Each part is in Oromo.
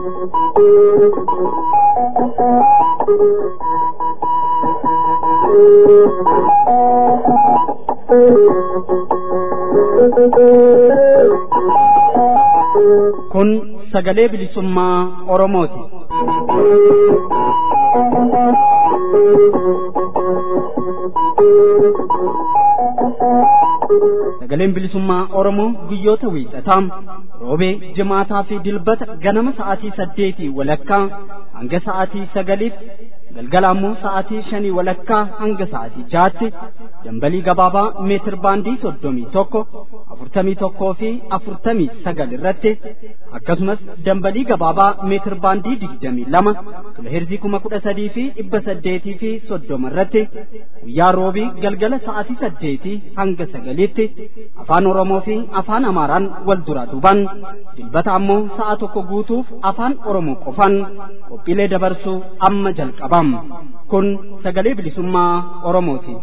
Kun sagalee bilisummaa Oromooti. Sagaleen bilisummaa Oromoo guyyoota wiixataa roobee jimaataa fi dilbata ganama sa'aatii saddeetii walakkaa hanga sa'aatii sagaliitti galgala ammoo sa'aatii shanii walakkaa hanga sa'aatii jaatti dambalii gabaabaa meetir baandii soddomii tokko afurtamii tokkoo fi afurtamii sagal irratti akkasumas dambalii gabaabaa meetir baandii digdamii lama kiloheerzii kuma kudha sadii fi dhibba saddeetii fi soddoma irratti guyyaa roobii galgala sa'aatii saddeetii hanga sagaliitti afaan oromoo fi afaan amaaraan wal duraa duuban dilbata ammoo sa'a tokko guutuuf afaan oromoo qofan qophiilee dabarsuu amma jalqabam kun sagalee bilisummaa oromooti.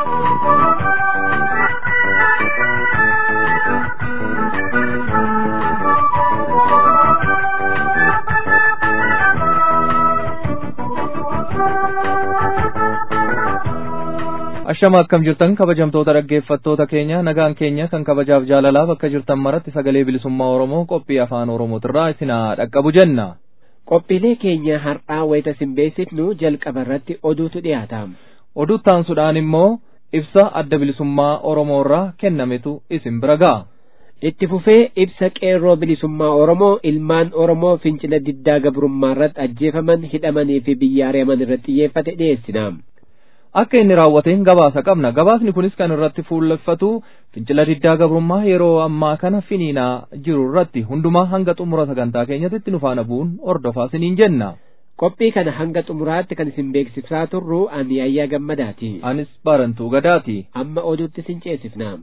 Ashama akkam jirtan kabajamtoota dhaggeeffattoota keenya nagaan keenya kan kabajaaf jaalalaa bakka jirtan maratti sagalee bilisummaa Oromoo qophii afaan Oromootirraa isinaa dhaqqabu jenna. Qophiilee keenya har'aa wayita simbeessitnu jalqaba irratti oduutu dhiyaata. Oduu taansuudhaan immoo ibsa adda bilisummaa Oromoorraa kennametu isin bira ga'a. Itti fufee ibsa qeerroo bilisummaa Oromoo ilmaan Oromoo fincila diddaa gabrummaa irratti ajjeefaman hidhamanii fi biyya ari'aman irratti xiyyeeffate dhiyeessina. Akka inni raawwateen gabaasa qabna. Gabaasni kunis kan irratti fuulleffatu fincila diddaa gabrummaa yeroo ammaa kana finiinaa jiru irratti hundumaa hanga xumura sagantaa keenyatti nu faana bu'uun hordofaa isiniin jenna. Qophii kana hanga xumuraatti kan isin beeksisaa turru ani ayyaa gammadaati. Anis barantuu gadaati. Amma oduutti isin ceesifna.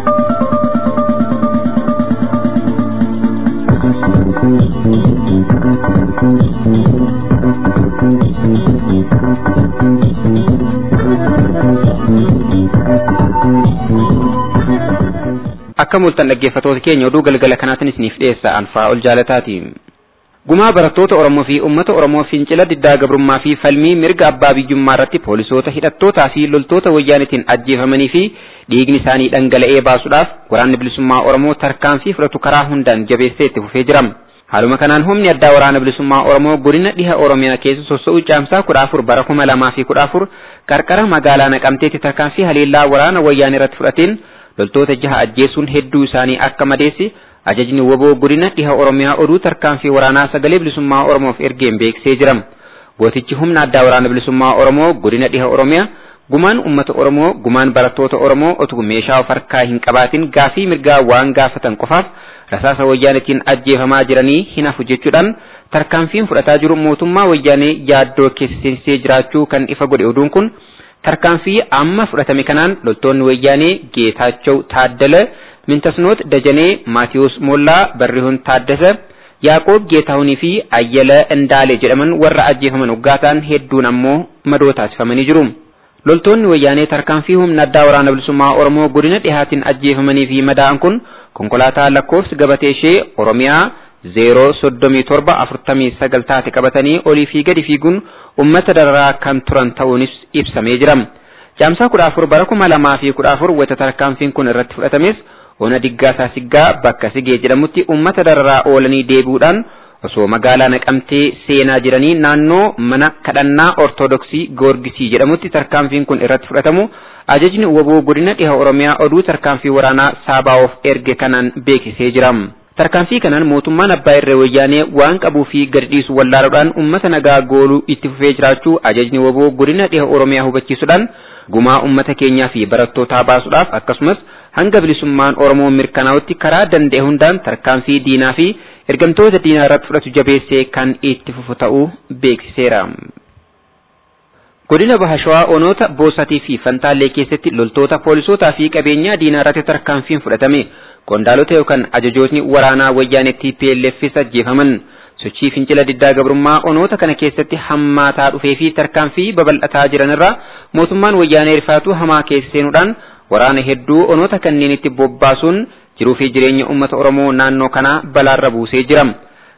akka mul'atan dhaggeeffatoota keenya oduu galgala kanaatiin isiniif dhiyeessa anfaa ol jaalataati. Gumaa barattoota Oromoo fi uummata Oromoo fincila diddaa gabrummaa fi falmii mirga abbaa biyyummaa irratti poolisoota hidhattootaa fi loltoota wayyaanitiin ajjeefamanii fi dhiigni isaanii dhangala'ee baasuudhaaf waraanni bilisummaa Oromoo tarkaanfii fudhatu karaa hundaan jabeessee itti fufee jira. Haaluma kanaan humni addaa waraana bilisummaa Oromoo godina dhiha Oromiyaa keessa soso'uu caamsaa kudha afur bara kuma lamaa fi kudha afur qarqara magaalaa naqamteetti tarkaanfii haleellaa waraana wayyaanii irratti fudhateen loltoota jaha ajjeesuun hedduu isaanii akka madeessi ajajni woboo godina dhiha oromiyaa oduu tarkaanfii waraanaa sagalee bilisummaa oromoof ergeen beeksisee jira gootichi humna addaa waraana bilisummaa oromoo godina dhiha oromiyaa gumaan ummata oromoo gumaan barattoota oromoo otuu meeshaa of harkaa hin qabaatin gaafii mirgaa waan gaafatan qofaaf rasaasa wayyaanitiin ajjeefamaa jiranii hin hafu jechuudhaan tarkaanfiin fudhataa jiru mootummaa wayyaanee yaaddoo keessa seensisee jiraachuu kan ifa godhe oduun kun tarkaanfii amma fudhatame kanaan loltoonni wayyaanee Geetaachoo Taaddala, Mintasnoot Dajanee, Maatiyus Moollaa, Barrihun Taaddasa, Yaaqoob Geetaahunii fi Ayyala Indaale jedhaman warra ajjeefaman uggaataan hedduun ammoo madoo taasifamanii jiru. Loltoonni wayyaanee tarkaanfii humna addaa waraana bilisummaa Oromoo godina dhihaatiin ajjeefamanii fi madaa'an kun konkolaataa lakkoofsi gabatee ishee Oromiyaa zeeroo soddomii torba afurtamii sagal taate qabatanii olii fi gadi fiiguun ummata dararaa kan turan ta'uunis ibsamee jira. Caamsaa kudha afur bara kuma lamaa fi kudha afur wayita tarkaanfiin kun irratti fudhatames ona diggaasaa siggaa bakka sigee jedhamutti ummata dararaa oolanii deebi'uudhaan osoo magaalaa naqamtee seenaa jiranii naannoo mana kadhannaa ortodoksii goorgisii jedhamutti tarkaanfiin kun irratti fudhatamu ajajni woboo godina dhiha oromiyaa oduu tarkaanfii waraanaa saabaa'oof erge kanaan beeksisee jira. tarkaanfii kanaan mootummaan abbaa irree wayyaanee waan qabuu fi gadi dhiisu wallaaluudhaan ummata nagaa gooluu itti fufee jiraachuu ajajni woboo godina dhiha oromiyaa hubachiisuudhaan gumaa ummata keenyaa fi barattootaa baasuudhaaf akkasumas hanga bilisummaan oromoo mirkanaa'utti karaa danda'e hundaan tarkaanfii diinaa fi ergamtoota diinaa irratti fudhatu jabeessee kan itti fufu ta'uu beeksiseera. Godina Bahashawaa onoota Boosatii fi Fantaallee keessatti loltoota poolisootaa fi qabeenyaa diinaa irratti tarkaanfiin fudhatame qondaalota yookaan ajajootni waraanaa wayyaanee TPLFis ajjeefaman sochii fincila diddaa gabrummaa onoota kana keessatti hammaataa dhufee fi tarkaanfii babal'ataa jiran irraa mootummaan wayyaanee rifaatuu hamaa keessa seenuudhaan waraana hedduu onoota kanneenitti bobbaasuun jiruu fi jireenya uummata Oromoo naannoo kanaa balaarra buusee jira.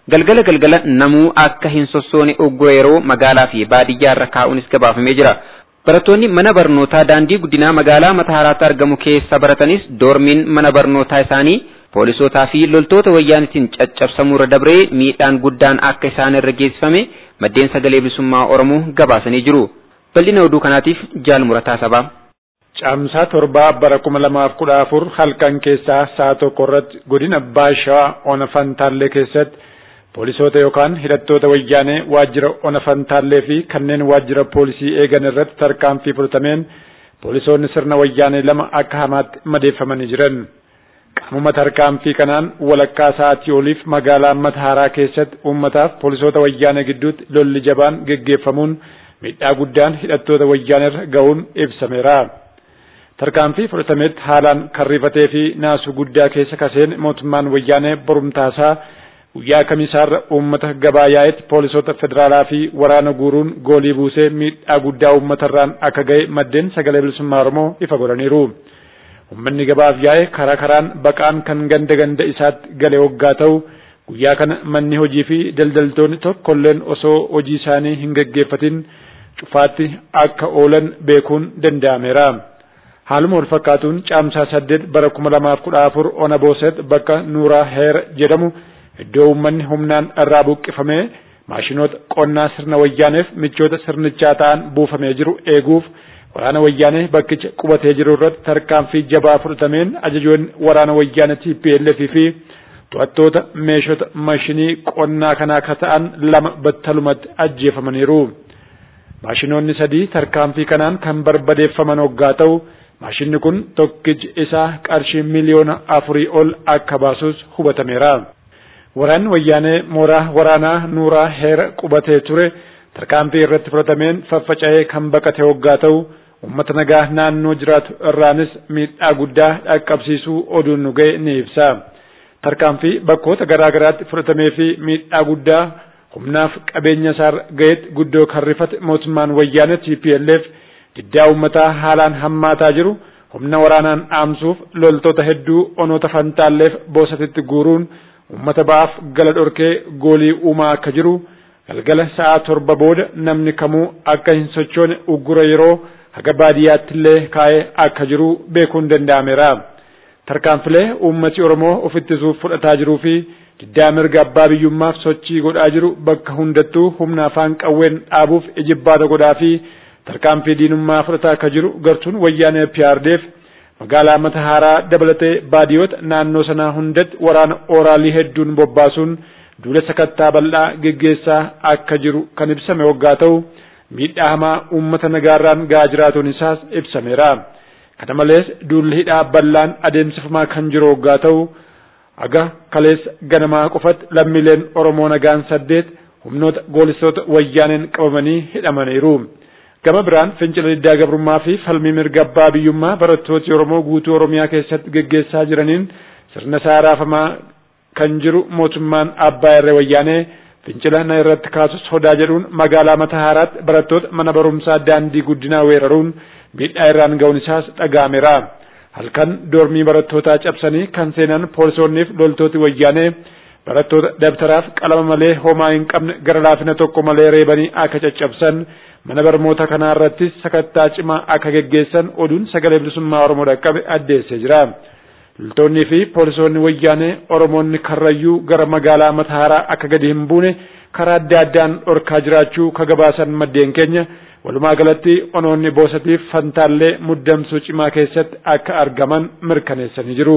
galgala galgala namuu akka hin sossoone uggura yeroo magaalaa fi baadiyyaa irra kaa'uunis gabaafamee jira. Barattoonni mana barnootaa daandii guddinaa magaalaa Matahaaraatti argamu keessa baratanis doormiin mana barnootaa isaanii poolisootaa fi loltoota wayyaanitiin caccabsamuu irra dabree miidhaan guddaan akka isaan irra geessifame maddeen sagalee bilisummaa Oromoo gabaasanii jiru. Bal'ina oduu kanaatiif jaalmurataa sabaa. Caamsaa torbaa bara kuma lamaaf kudha afur halkan keessaa sa'a tokko irratti godina Baashaa Ona Fantaallee keessatti poolisoota yookaan hidhattoota wayyaanee waajjira Ona Fantaallee fi kanneen waajjira poolisii eegan irratti tarkaanfii fudhatameen poolisoonni sirna wayyaanee lama akka hamaatti madeeffamanii jiran. Qaamuma tarkaanfii kanaan walakkaa sa'aatii oliif magaalaa Matahaaraa keessatti uummataaf poolisoota wayyaanee gidduutti lolli jabaan geggeeffamuun miidhaa guddaan hidhattoota wayyaanee ga'uun ibsameera. Tarkaanfii fudhatametti haalaan karrifatee fi naasuu guddaa keessa kaseen mootummaan wayyaanee borumtaasaa guyyaa kamisaarra uummata gabaa yaa'etti poolisoota federaalaa fi waraana guuruun goolii buusee miidhaa guddaa uummatarraan akka ga'e maddeen sagalee bilisummaa Oromoo ifa godhaniiru. Uummanni gabaaf yaa'e karaa karaan baqaan kan ganda ganda isaatti gale waggaa ta'u guyyaa kana manni hojii fi daldaltoonni tokkolleen osoo hojii isaanii hin gaggeeffatin cufaatti akka oolan beekuun danda'ameera. Haaluma wal fakkaatuun caamsaa saddeet bara kuma lamaaf kudha afur ona booset bakka Nuuraa Heer jedhamu iddoo uummanni humnaan irraa buqqifamee maashinoota qonnaa sirna wayyaaneef michoota sirnichaa ta'an buufamee jiru eeguuf waraana wayyaanee bakkicha qubatee jiru irratti tarkaanfii jabaa fudhatameen ajajoonni waraana wayyaanee TPLF fi to'attoota meeshota maashinii qonnaa kanaa akka ta'an lama battalumatti ajjeefamaniiru. Maashinoonni sadii tarkaanfii kanaan kan barbadeeffaman hoggaa ta'u maashinni kun tokkichi isaa qarshii miliyoona afurii ol akka baasus hubatameera. Waraanni wayyaanee mooraa waraanaa Nuuraa Heera qubatee ture tarkaanfii irratti fudhatameen faffaca'ee kan baqate hoggaa ta'u uummata nagaa naannoo jiraatu irraanis miidhaa guddaa dhaqqabsiisuu oduun nu ga'e ni ibsa. Tarkaanfii bakkoota garaa garaatti fudhatamee fi miidhaa guddaa humnaaf qabeenya isaa ga'etti guddoo kan rifate mootummaan wayyaanee TPLF diddaa uummataa haalaan hammaataa jiru humna waraanaan dhaamsuuf loltoota hedduu onoota fantaalleef boosatitti guuruun uummata ba'aaf gala dhorkee goolii uumaa akka jiru galgala sa'a torba booda namni kamuu akka hin sochoone uggura yeroo haga baadiyyaatti illee kaa'ee akka jiru beekuun danda'ameera. Tarkaanfilee uummati Oromoo of ittisuuf fudhataa jiruu fi diddaa mirga abbaa biyyummaaf sochii godhaa jiru bakka hundattuu humna afaan qawween dhaabuuf ijibbaata godhaa fi tarkaanfii diinummaa fudhataa akka jiru gartuun wayyaanee PRDF magaalaa Matahaaraa dabalatee baadiyoota naannoo sanaa hundatti waraana ooraalii hedduun bobbaasuun duula sakattaa bal'aa geggeessaa akka jiru kan ibsame waggaa ta'u miidhaa hamaa uummata nagaarraan ga'aa jiraatuun isaas ibsameera. Kana malees duulli hidhaa bal'aan adeemsifamaa kan jiru waggaa ta'u aga kaleessa ganamaa qofatti lammiileen Oromoo nagaan saddeet humnoota goolistoota wayyaaneen qabamanii hidhamaniiru. Gama biraan fincila diddaa gabrummaa fi falmii mirga abbaa biyyummaa barattooti Oromoo guutuu Oromiyaa keessatti geggeessaa jiraniin sirna isaa raafamaa kan jiru mootummaan abbaa irree wayyaanee fincila na irratti kaasus sodaa jedhuun magaalaa Matahaaraatti barattoota mana barumsaa daandii guddinaa weeraruun miidhaa irraan ga'uun isaas dhaga'ameera. Halkan doormii barattootaa cabsanii kan seenan poolisoonniif loltooti wayyaanee barattoota dabtaraaf qalama malee homaa hin qabne gara laafina tokko malee reebanii akka caccabsan mana barnoota kanaa irrattis sakattaa cimaa akka geggeessan oduun sagalee bilisummaa Oromoo dhaqqabe addeessee jira. Loltoonnii fi poolisoonni wayyaanee Oromoonni karrayyuu gara magaalaa Matahaaraa akka gadi hin buune karaa adda addaan dhorkaa jiraachuu ka gabaasan maddeen keenya walumaa galatti onoonni boosatiif fantaallee muddamsuu cimaa keessatti akka argaman mirkaneessanii jiru.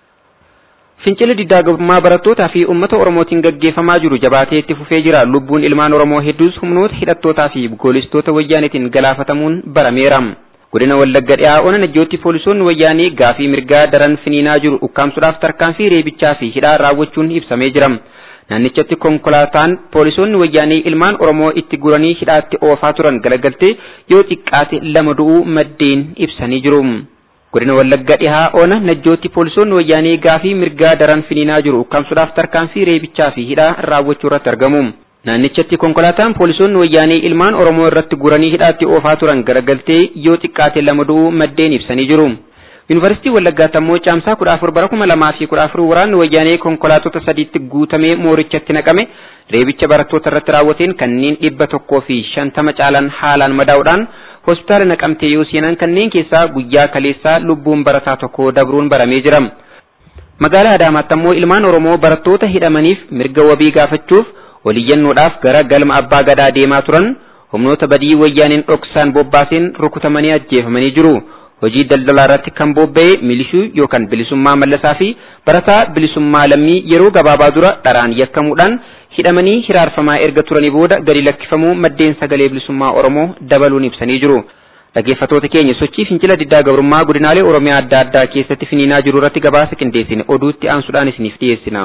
Fincilli diddaa gabrummaa barattootaa fi uummata Oromootiin gaggeeffamaa jiru jabaatee itti fufee jira. Lubbuun ilmaan Oromoo hedduus humnoota hidhattootaa fi goolistoota wayyaaneetiin galaafatamuun barameera. Godina Wallagga dhiyaa ona najjootti poolisoonni wayyaanee gaafii mirgaa daran finiinaa jiru ukkaamsuudhaaf tarkaanfii reebichaa fi hidhaa raawwachuun ibsamee jira. Naannichatti konkolaataan poolisoonni wayyaanee ilmaan Oromoo itti guranii hidhaatti oofaa turan galagaltee yoo xiqqaate lama du'uu maddeen ibsanii jiru. Godina Wallagga dhihaa ona najjootti poolisoonni wayyaanee gaafii mirgaa daran finiinaa jiru ukkaamsuudhaaf tarkaanfii reebichaa fi hidhaa raawwachuu irratti argamu. Naannichatti konkolaataan poolisoonni wayyaanee ilmaan Oromoo irratti guranii hidhaatti oofaa turan garagaltee yoo xiqqaate lama du'uu maddeen ibsanii jiru. Yuunivarsiitii Wallaggaatti ammoo caamsaa kudha afur bara kuma lamaa fi kudha afur waraanni wayyaanee konkolaattota sadiitti guutamee moorichatti naqame reebicha barattoota irratti raawwateen kanneen dhibba tokkoo fi shantama caalan haalaan madaa'uudhaan hospitaala naqamtee yoo seenan kanneen keessaa guyyaa kaleessaa lubbuun barataa tokko dabruun baramee jira. Magaalaa Adaamaatti ammoo ilmaan Oromoo barattoota hidhamaniif mirga wabii gaafachuuf waliyyannoodhaaf gara galma abbaa gadaa deemaa turan humnoota badii wayyaaneen dhoksaan bobbaaseen rukutamanii ajjeefamanii jiru. Hojii daldalaa irratti kan bobba'e milishuu yookaan bilisummaa mallasaa fi barataa bilisummaa lammii yeroo gabaabaa dura dharaan yakkamuudhaan hidhamanii hiraarfamaa erga turanii booda gadi lakkifamuu maddeen sagalee bilisummaa Oromoo dabaluun ibsanii jiru. Dhaggeeffattoota keenya sochii fincila diddaa gabrummaa godinaalee Oromiyaa adda addaa keessatti finiinaa jiru irratti gabaasa qindeessine oduutti aansuudhaan isiniif dhiyeessina.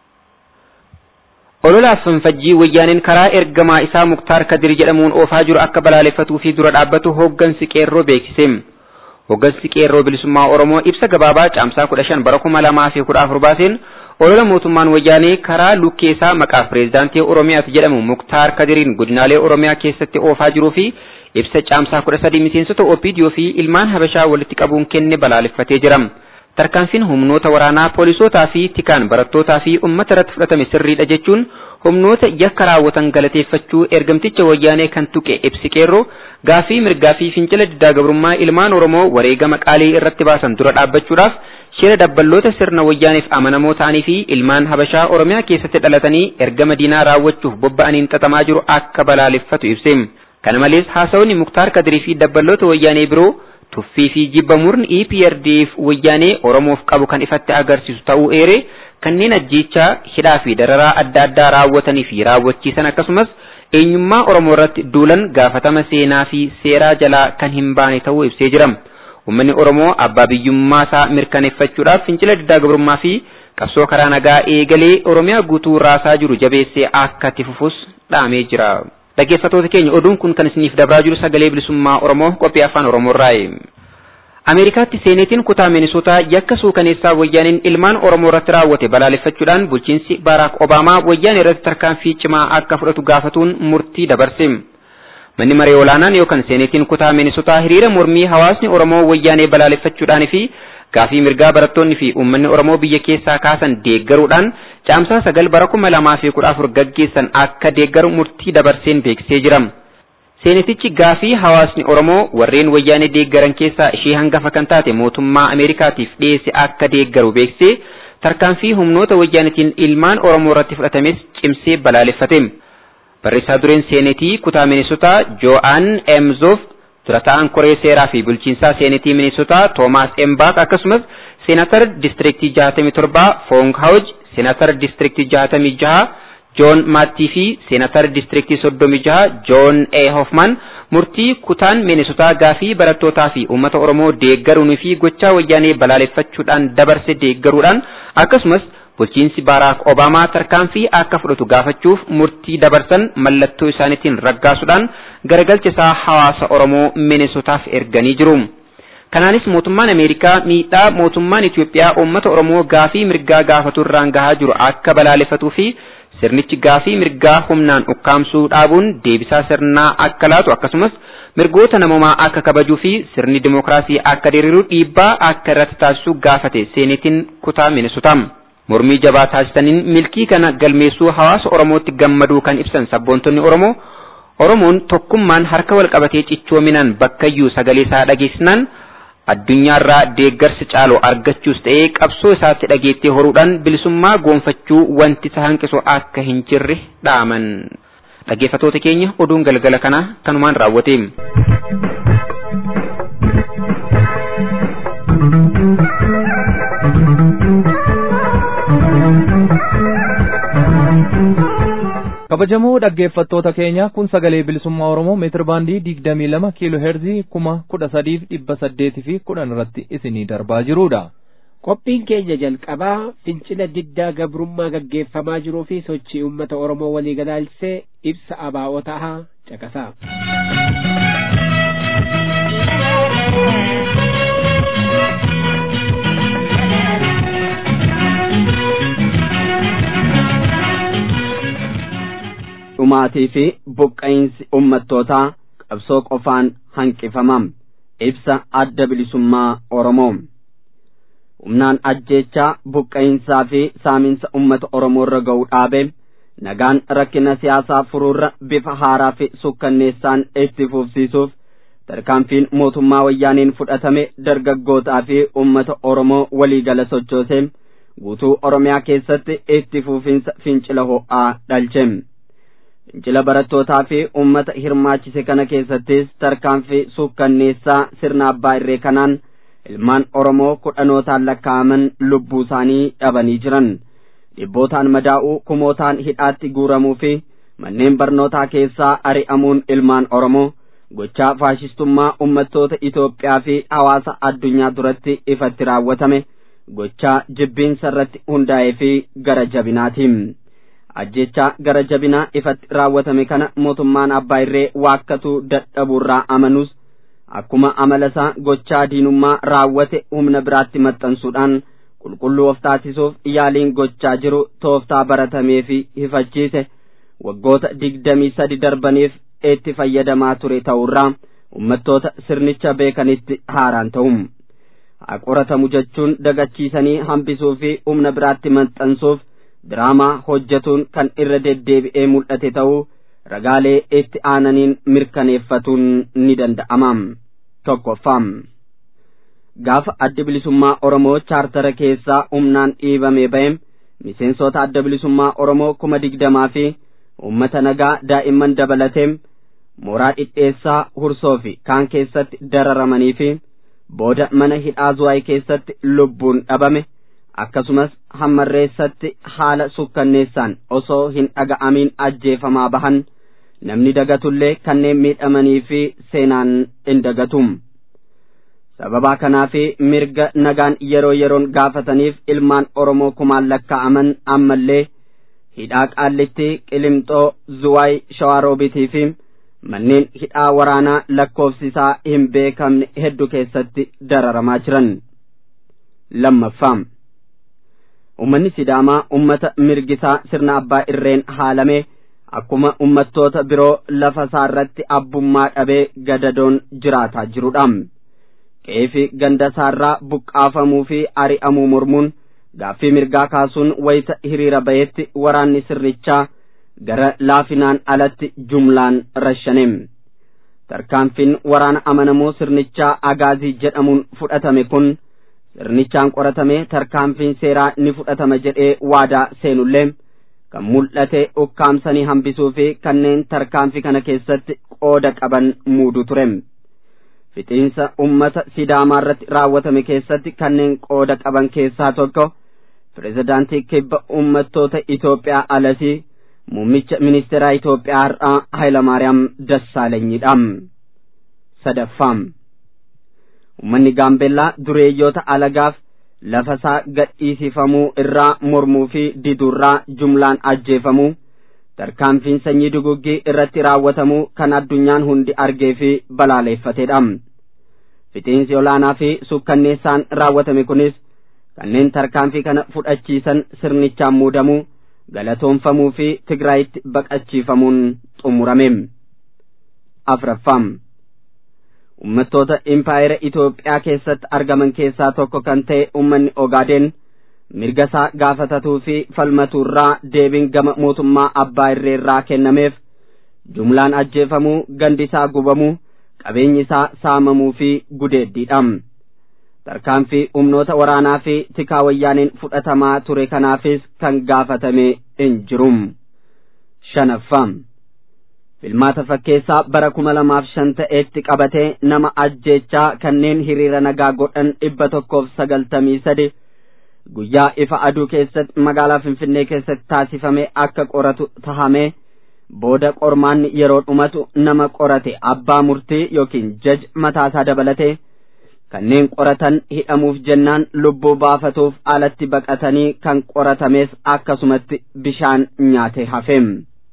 Ololaaf fanfajjii wayyaaneen karaa ergamaa isaa Muktaar Kadir jedhamuun oofaa jiru akka balaaleffatuu fi dura dhaabbatu hooggansi qeerroo beeksise. Hooggansi qeerroo bilisummaa Oromoo ibsa gabaabaa caamsaa kudha shan bara kuma lamaa fi kudha afur baaseen olola mootummaan wayyaanee karaa lukkeessaa maqaaf pireezidaantii Oromiyaati jedhamu Muktaar Kadiriin godinaalee Oromiyaa keessatti oofaa jiruu fi ibsa caamsaa kudha sadii miseensota OPDO fi ilmaan Habashaa walitti qabuun kenne balaaleffatee jira. Tarkaanfiin humnoota waraanaa poolisootaa fi tikaan barattootaa fi uummata irratti fudhatame sirriidha jechuun humnoota yakka raawwatan galateeffachuu ergamticha wayyaanee kan tuqe ibsi qeerroo gaafii mirgaa fi fincila diddaa gabrummaa ilmaan Oromoo wareegama qaalii irratti baasan dura dhaabbachuudhaaf shira dabballoota sirna wayyaaneef amanamoo ta'anii fi ilmaan Habashaa Oromiyaa keessatti dhalatanii ergama diinaa raawwachuuf bobba'aniin xaxamaa jiru akka balaaleffatu ibse. Kana malees haasawni Muktaar Kadirii fi dabballoota wayyaanee biroo tuffii fi jibba murni EPRDF wayyaanee Oromoof qabu kan ifatti agarsiisu ta'uu eere kanneen ajjeechaa hidhaa fi dararaa adda addaa raawwatanii fi raawwachiisan akkasumas eenyummaa Oromoo irratti duulan gaafatama seenaa fi seeraa jalaa kan hin baane ta'uu ibsee jira. Uummanni Oromoo abbaa biyyummaa isaa mirkaneeffachuudhaaf fincila diddaa gabrummaa fi qabsoo karaa nagaa eegalee Oromiyaa guutuu raasaa jiru jabeessee akka itti fufus dhaamee jira. Dhaggeeffattoota keenya oduun kun kan isiniif dabraa jiru sagalee bilisummaa Oromoo qophii afaan Oromoo irraayi. Ameerikaatti seenetiin kutaa Minisootaa yakka suukaneessaa wayyaaniin ilmaan Oromoo irratti raawwate balaaleffachuudhaan bulchiinsi Baaraak Obaamaa wayyaanee irratti tarkaanfii cimaa akka fudhatu gaafatuun murtii dabarse. Manni maree olaanaan yookaan seenetiin kutaa Minisootaa hiriira mormii hawaasni Oromoo wayyaanee balaaleffachuudhaan fi gaafii mirgaa barattoonni fi uummanni Oromoo biyya keessaa kaasan deeggaruudhaan caamsaa sagal bara kuma lamaa fi kudha afur gaggeessan akka deeggaru murtii dabarseen beeksisee jira. Seenetichi gaafii hawaasni Oromoo warreen wayyaanee deeggaran keessaa ishee hangafa kan taate mootummaa Ameerikaatiif dhiyeesse akka deeggaru beeksisee tarkaanfii humnoota wayyaanetiin ilmaan Oromoo irratti fudhatames cimsee balaaleffate. Barreessaa dureen seenetii kutaa Minisootaa Jo'aan Emzoof dura ta'an koree seeraa fi bulchiinsaa seenetii Minisootaa Toomaas Embaak akkasumas seenatar distriktii 67 Foong Hawj, seenatar distriktii 66 Joon Maattii fi seenatar distriktii 36 Joon A. Hoffman murtii kutaan Minisootaa gaafii barattootaa fi uummata Oromoo deeggaruun fi gochaa wayyaanee balaaleffachuudhaan dabarse deeggaruudhaan akkasumas bulchiinsi Baaraak Obaamaa tarkaanfii akka fudhatu gaafachuuf murtii dabarsan mallattoo isaaniitiin raggaasuudhaan garagalcha isaa hawaasa Oromoo Minisootaaf erganii jiru. Kanaanis mootummaan Ameerikaa miidhaa mootummaan Itiyoophiyaa uummata Oromoo gaafii mirgaa gaafatu irraan gahaa jiru akka balaaleffatuu fi sirnichi gaafii mirgaa humnaan ukkaamsuu dhaabuun deebisaa sirnaa akka laatu akkasumas mirgoota namoomaa akka kabajuu fi sirni dimookiraasii akka diriiru dhiibbaa akka irratti taasisu gaafate seenetiin kutaa Minisootaa. Mormii jabaa taasisaniin milkii kana galmeessuu hawaasa Oromootti gammaduu kan ibsan sabboontonni Oromoo Oromoon tokkummaan harka wal qabatee cichoominaan bakkayyuu sagalee isaa dhageessisnaan addunyaarraa deeggarsa caaloo argachuus ta'ee qabsoo isaatti dhageettee horuudhaan bilisummaa goonfachuu wanti isa hanqisu akka hin jirre dhaaman. Dhaggeeffattoota keenya oduun galgala kana kanumaan raawwate. kabajamoo dhaggeeffattoota keenya kun sagalee bilisummaa oromoo meetir baandii digdamii lama kiiloo heerzii kuma kudha sadiif dhibba saddeetii fi kudhan irratti isinii darbaa jirudha. Qophiin keenya jalqabaa fincila diddaa gabrummaa gaggeeffamaa jiruu fi sochii uummata Oromoo walii galaalchisee ibsa abaa'otaa caqasaa. dhumaatii fi buqqa'iinsi ummattootaa qabsoo qofaan hanqifamam ibsa adda bilisummaa Oromoo humnaan ajjeechaa buqqa'insaa fi saaminsa ummata oromoo irra ga'uu dhaabe nagaan rakkina siyaasaa furuurra bifa haaraa fi sukkanneessaan itti fufsiisuuf tarkaanfiin mootummaa wayyaaniin fudhatame dargaggootaa fi ummata oromoo waliigala sochoose guutuu oromiyaa keessatti itti fufinsa fincila ho'aa dhalche fincila barattootaa fi ummata hirmaachise kana keessattis tarkaanfii sukkanneessaa sirna abbaa irree kanaan ilmaan oromoo kudhanootaan lakkaa'aman lubbuu isaanii dhabanii jiran dhibbootaan madaa'uu kumootaan hidhaatti guuramuu fi manneen barnootaa keessaa ari'amuun ilmaan oromoo gochaa faashistummaa ummattoota Itoophiyaa fi hawaasa addunyaa duratti ifatti raawwatame gochaa jibbiinsa irratti hundaa'ee fi gara jabinaatiin. ajjechaa gara jabinaa ifatti raawwatame kana mootummaan abbaa irree waakkatuu dadhabuurraa amanus akkuma amala isaa gochaa diinummaa raawwate humna biraatti maxxansuudhaan qulqulluu of taasisuuf yaaliin gochaa jiru tooftaa baratamee fi hifachiise waggoota digdamii sadi darbaniif itti fayyadamaa ture ta'urraa ummattoota sirnicha beekanitti haaraan ta'um haa qoratamu jechuun dagachiisanii hambisuu fi humna biraatti maxxansuuf diraamaa hojjetuun kan irra deddeebi'ee mul'ate ta'uu ragaalee itti aananiin mirkaneeffatuun ni danda'ama tokkoffam gaafa adda bilisummaa oromoo chaartara keessaa humnaan dhiibamee ba'e miseensota adda bilisummaa oromoo kuma digdamaa fi ummata nagaa daa'imman dabalatee mooraa dhidheessaa hursoo fi kaan keessatti dararamanii fi booda mana hidhaa zuwaay keessatti lubbuun dhabame akkasumas hammarreessatti haala sukkanneessaan osoo hin dhaga'amiin ajjeefamaa bahan namni dagatullee kanneen miidhamanii fi seenaan hin dagatum sababaa kanaa fi mirga nagaan yeroo yeroon gaafataniif ilmaan oromoo kumaan lakkaa'aman ammallee hidhaa qaallitti qilimxoo zuwaay shawaaroobitii fi manneen hidhaa waraanaa lakkoofsisaa hin beekamne hedduu keessatti dararamaa jiran lammaffaa ummanni sidaamaa ummata mirgisaa sirna abbaa irreen haalame akkuma ummattoota biroo lafa isaarratti abbummaa dhabee gadadoon jiraataa jirudha qeefi ganda isaarraa buqqaafamuu fi ari'amuu mormuun gaaffii mirgaa kaasuun wayita hiriira ba'etti waraanni sirnichaa gara laafinaan alatti jumlaan rashshane tarkaanfiin waraana amanamoo sirnichaa agaazii jedhamuun fudhatame kun sirnichaan qoratame tarkaanfiin seeraa ni fudhatama jedhee waadaa seenullee kan mul'ate ukkaamsanii hambisuu fi kanneen tarkaanfii kana keessatti qooda qaban muudu ture fixiinsa ummata sidaamaa irratti raawwatame keessatti kanneen qooda qaban keessaa tokko pirezidaantii kibba ummattoota Itoophiyaa alasii muummicha ministeeraa Itoophiyaa har'aa Hayilamaariyaam Dassaalenyiidha. sadaffaa ummanni gaambeellaa dureeyyoota alagaaf lafasaa gadhiisifamuu irraa mormuu fi diduurraa jumlaan ajjeefamuu tarkaanfiin sanyii duguggii irratti raawwatamuu kan addunyaan hundi argee fi balaaleeffateedha fixiinsi olaanaa fi sukkanneessaan raawwatame kunis kanneen tarkaanfii kana fudhachiisan sirnichaan muudamuu galatoonfamuu fi tigraayitti baqachiifamuun xumurame afraffaa ummattoota impaayera Itoophiyaa keessatti argaman keessaa tokko kan ta'e ummanni Ogaadeen mirga isaa gaafatatuu fi falmatuurraa deebiin gama mootummaa abbaa irreerraa kennameef jumlaan ajjeefamuu gandi isaa gubamuu qabeenyi isaa saamamuu fi gudeeddiidha. tarkaanfii humnoota waraanaa fi tikaa wayyaaniin fudhatamaa ture kanaafis kan gaafatame hin jiru. shanaffaa filmaata fakkeessaa bara kuma lamaaf shan ta'eetti qabatee nama ajjeechaa kanneen hiriira nagaa godhan dhibba tokkoof sagaltamii sadi guyyaa ifa aduu keessatti magaalaa finfinnee keessatti taasifame akka qoratu tahamee booda qormaanni yeroo dhumatu nama qorate abbaa murtii yookiin jaj mataasaa dabalatee kanneen qoratan hidhamuuf jennaan lubbuu baafatuuf alatti baqatanii kan qoratames akkasumatti bishaan nyaate hafeem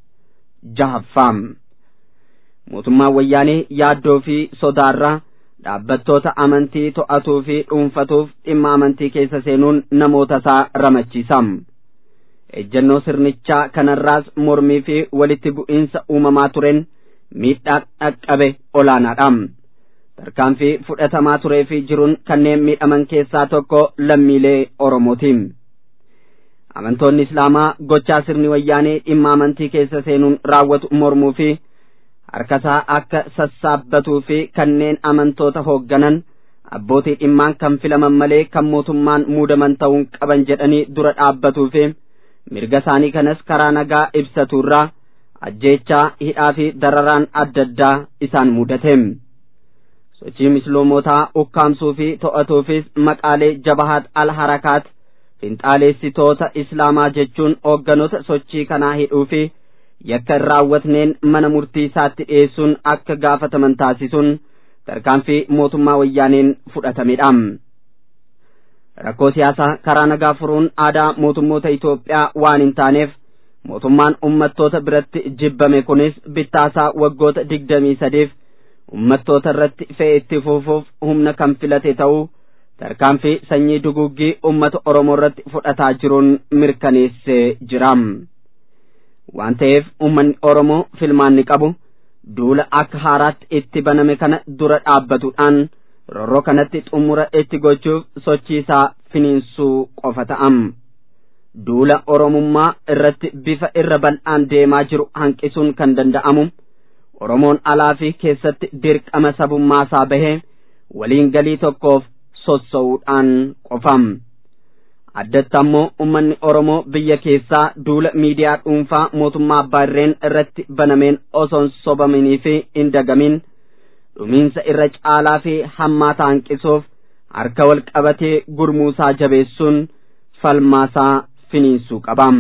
jahaffaam mootummaan wayyaanee yaaddoo fi sodaarraa dhaabbattoota amantii to'atuu fi dhuunfatuuf dhimma amantii keessa seenuun namoota isaa ramachiisam ejjennoo sirnichaa kanarraas mormii fi walitti bu'iinsa uumamaa turen miidhaa dhaqqabe olaanaadhaam tarkaanfii fudhatamaa turee fi jiruun kanneen miidhaman keessaa tokko lammiilee Oromooti. Amantoonni Islaamaa gochaa sirni wayyaanee dhimma amantii keessa seenuun raawwatu mormuu fi harkasaa akka sassaabbatuu fi kanneen amantoota hoogganan abbootii dhimmaan kan filaman malee kan mootummaan muudaman ta'uun qaban jedhanii dura dhaabbatuu fi mirga isaanii kanas karaa nagaa ibsaturraa ajjeechaa hidhaa fi dararaan adda addaa isaan mudate. sochii misloomotaa ukkaamsuu fi to'atuufis maqaalee jabahaat al harakaat finxaaleessitoota islaamaa jechuun hoogganoota sochii kanaa hidhuu fi yakka hin raawwatneen mana murtii isaatti dhiyeessuun akka gaafataman taasisuun tarkaanfii mootummaa wayyaaneen fudhatamedha. Rakkoo siyaasaa karaa nagaa furuun aadaa mootummoota Itoophiyaa waan hin taaneef mootummaan ummattoota biratti jibbame kunis bittaasaa waggoota digdamii sadiif ummattoota irratti fe'e itti fufuuf humna kan filate ta'uu tarkaanfii sanyii duguggii ummata Oromoo irratti fudhataa jiruun mirkaneessee jira. Waan ta'eef uummanni Oromoo filmaanni qabu duula akka haaraatti itti baname kana dura dhaabbatuudhaan rorroo kanatti xumura itti gochuuf sochii isaa finiinsuu qofa ta'am. Duula Oromummaa irratti bifa irra bal'aan deemaa jiru hanqisuun kan danda'amu. Oromoon alaa fi keessatti dirqama sabummaa isaa bahee waliin galii tokkoof sossa'uudhaan qofam. Addatti ammoo uummanni Oromoo biyya keessaa duula miidiyaa dhuunfaa mootummaa abbaa irreen irratti banameen osoon sobamanii fi hin dagamin dhumiinsa irra caalaa fi hammaataa hanqisuuf harka wal qabatee gurmuusaa jabeessuun falmaasaa finiinsuu qabam.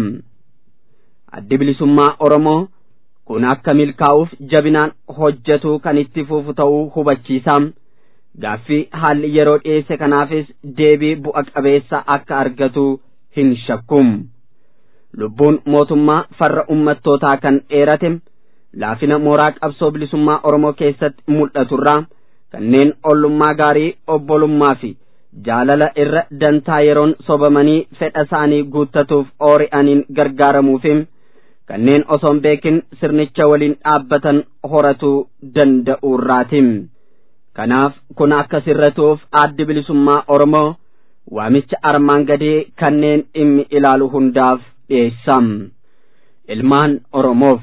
Addi bilisummaa Oromoo kun akka milkaa'uuf jabinaan hojjetuu kan itti fufu ta'uu hubachiisa. Gaaffii haalli yeroo dhiyeesse kanaafis deebii bu'a qabeessa akka argatu hin shakkum. Lubbuun mootummaa farra ummattootaa kan dheerate laafina mooraa qabsoo bilisummaa Oromoo keessatti mul'aturraa kanneen ollummaa gaarii obbolummaa fi jaalala irra dantaa yeroon sobamanii fedha isaanii guuttatuuf oori'aniin gargaaramuufi kanneen osoon beekin sirnicha waliin dhaabbatan horatuu danda'uurraati. Kanaaf kun akka sirratuuf addi bilisummaa Oromoo waamicha armaan gadii kanneen dhimmi ilaalu hundaaf dhiyeessam. Ilmaan Oromoof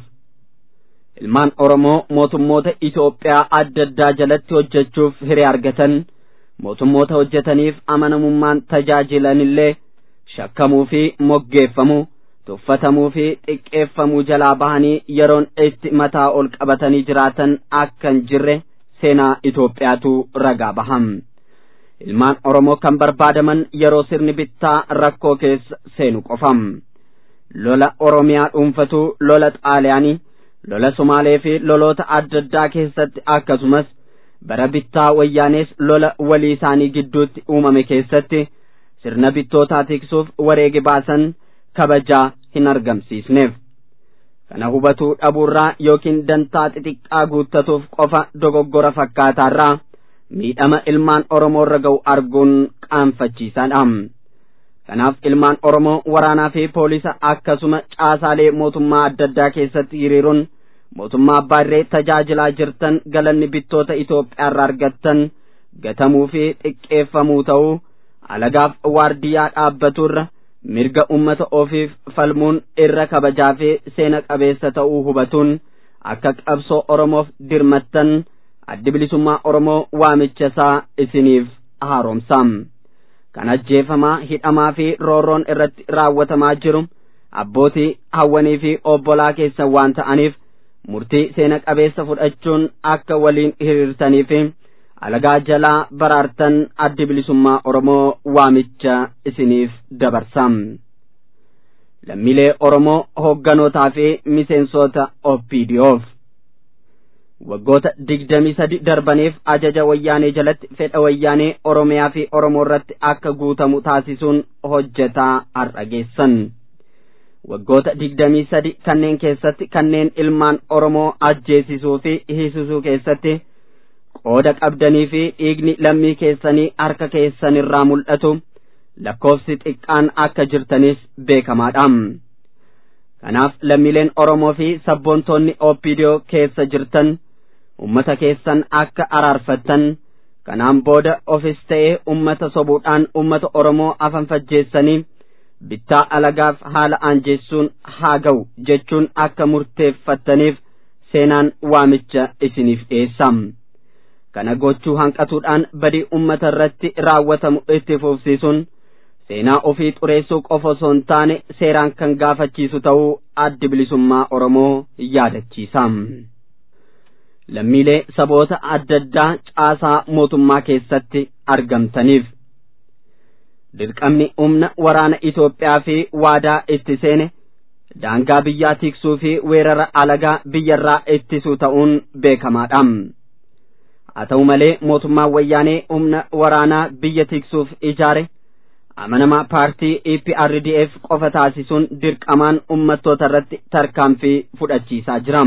Ilmaan Oromoo mootummoota Itoophiyaa adda addaa jalatti hojjechuuf hiree argatan mootummoota hojjetaniif amanamummaan tajaajilanillee shakkamuu fi moggeeffamuu tuffatamuu fi xiqqeeffamuu jalaa bahanii yeroon itti mataa ol qabatanii jiraatan akka hin jirre seenaa Itoophiyaatu ragaa baham. Ilmaan Oromoo kan barbaadaman yeroo sirni bittaa rakkoo keessa seenu qofam. Lola Oromiyaa dhuunfatu lola Xaaliyaanii, lola Somaalee fi loloota adda addaa keessatti akkasumas bara bittaa wayyaanees lola walii isaanii gidduutti uumame keessatti sirna bittootaa tiksuuf wareege baasan kabajaa hin argamsiisneef. kana hubatuu dhabuurraa yookiin dantaa xixiqqaa guuttatuuf qofa dogoggora fakkaataarraa miidhama ilmaan Oromoo irra ga'u arguun qaanfachiisaadha. Kanaaf ilmaan Oromoo waraanaa fi poolisa akkasuma caasaalee mootummaa adda addaa keessatti hiriiruun mootummaa abbaa irree tajaajilaa jirtan galanni bittoota Itoophiyaa irraa argattan gatamuu fi xiqqeeffamuu ta'uu alagaaf waardiyyaa dhaabbaturra mirga ummata ofiif falmuun irra kabajaa fi seena qabeessa ta'uu hubatuun akka qabsoo Oromoof dirmattan addi bilisummaa Oromoo waamicha isaa isiniif haaromsa. Kan ajjeefamaa hidhamaa fi roorroon irratti raawwatamaa jiru abbootii hawwanii fi obbolaa keessan waan ta'aniif murtii seena qabeessa fudhachuun akka waliin hiriirtanii fi alagaa jalaa baraartan addi bilisummaa Oromoo waamicha isiniif dabarsa. Lammiilee Oromoo hoogganotaa fi miseensota OPDOf. Waggoota digdamii sadi darbaniif ajaja wayyaanee jalatti fedha wayyaanee Oromiyaa fi Oromoo irratti akka guutamu taasisuun hojjetaa har'a geessan. Waggoota digdamii sadi kanneen keessatti kanneen ilmaan Oromoo ajjeesisuu fi hiisisuu keessatti qooda qabdanii fi dhiigni lammii keessanii harka keessanirraa mul'atu lakkoofsi xiqqaan akka jirtanis beekamaadha. Kanaaf lammiileen Oromoo fi sabboontoonni OPDO keessa jirtan ummata keessan akka araarfattan kanaan booda ofis ta'ee ummata sobuudhaan ummata oromoo afan fajjeessanii bittaa alagaaf haala aanjeessuun haa ga'u jechuun akka murteeffattaniif seenaan waamicha isiniif dhiyeessa kana gochuu hanqatuudhaan badii ummata irratti raawwatamu itti fufsiisuun seenaa ofii xureessuu qofa osoo hin taane seeraan kan gaafachiisu ta'uu addi bilisummaa oromoo yaadachiisa lammiilee saboota adda addaa caasaa mootummaa keessatti argamtaniif dirqamni humna waraana Itoophiyaa fi waadaa itti seene daangaa biyyaa tiksuu fi weerara alagaa biyyarraa ittisuu ta'uun beekamaadha. haa ta'u malee mootummaan wayyaanee humna waraanaa biyya tiksuuf ijaare amanamaa paartii EPRDF qofa taasisuun dirqamaan ummattoota irratti tarkaanfii fudhachiisaa jira.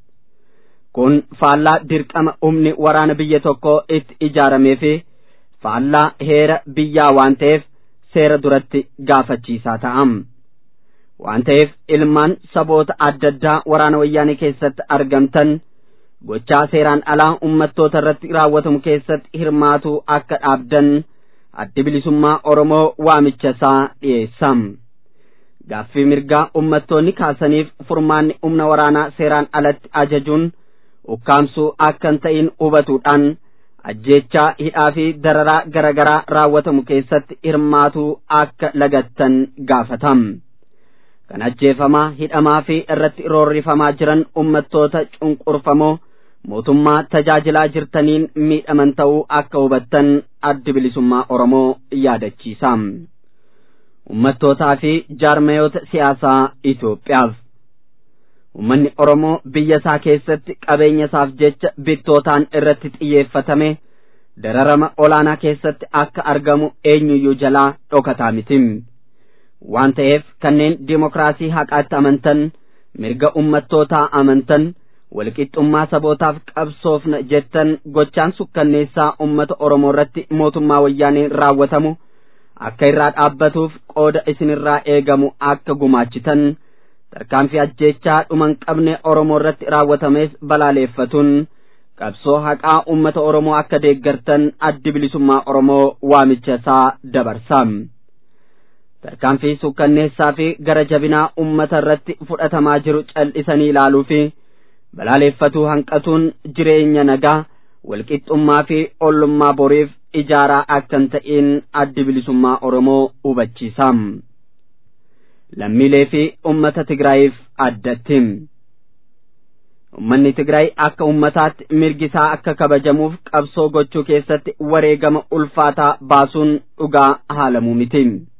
kun faallaa dirqama humni waraana biyya tokkoo itti ijaaramee fi faallaa heera biyyaa waan ta'eef seera duratti gaafachiisaa ta'a. waan ta'eef ilmaan saboota adda addaa waraana wayyaanee keessatti argamtan gochaa seeraan alaa ummattoota irratti raawwatamu keessatti hirmaatuu akka dhaabdan addi bilisummaa Oromoo waamicha isaa dhiyeessa. Gaaffii mirgaa ummattoonni kaasaniif furmaanni humna waraanaa seeraan alatti ajajuun ukkaamsuu akka hin ta'in hubatuudhaan ajjeechaa hidhaa fi dararaa garaagaraa raawwatamu keessatti hirmaatuu akka lagattan gaafatam. Kan ajjeefamaa hidhamaa fi irratti roorrifamaa jiran ummattoota cunqurfamoo mootummaa tajaajilaa jirtaniin miidhaman ta'uu akka hubattan addi bilisummaa Oromoo yaadachiisa. Ummattootaa fi jaarmayoota siyaasaa Itoophiyaaf. Uummanni Oromoo biyya isaa keessatti qabeenya isaaf jecha bittootaan irratti xiyyeeffatame dararama olaanaa keessatti akka argamu eenyuyyuu jalaa dhokataa miti. Waan ta'eef kanneen dimokiraasii haqaatti amantan mirga ummattootaa amantan walqixxummaa sabootaaf qabsoofna jettan gochaan sukkanneessaa ummata Oromoo irratti mootummaa wayyaaneen raawwatamu akka irraa dhaabbatuuf qooda isinirraa eegamu akka gumaachitan tarkaanfii ajjeechaa dhuman qabne Oromoo irratti raawwatames balaaleeffatuun qabsoo haqaa ummata Oromoo akka deeggartan addi bilisummaa Oromoo waamicha isaa dabarsa. Tarkaanfii sukkanneessaa fi gara jabinaa ummata irratti fudhatamaa jiru cal'isanii ilaaluu fi balaaleeffatuu hanqatuun jireenya nagaa walqixxummaa fi ollummaa boriif ijaaraa akka hin ta'in addi bilisummaa Oromoo hubachiisa. Lammiilee fi ummata Tigraayiif addatti. Ummanni Tigraay akka ummataatti mirgi isaa akka kabajamuuf qabsoo gochuu keessatti wareegama ulfaataa baasuun dhugaa haalamuu miti.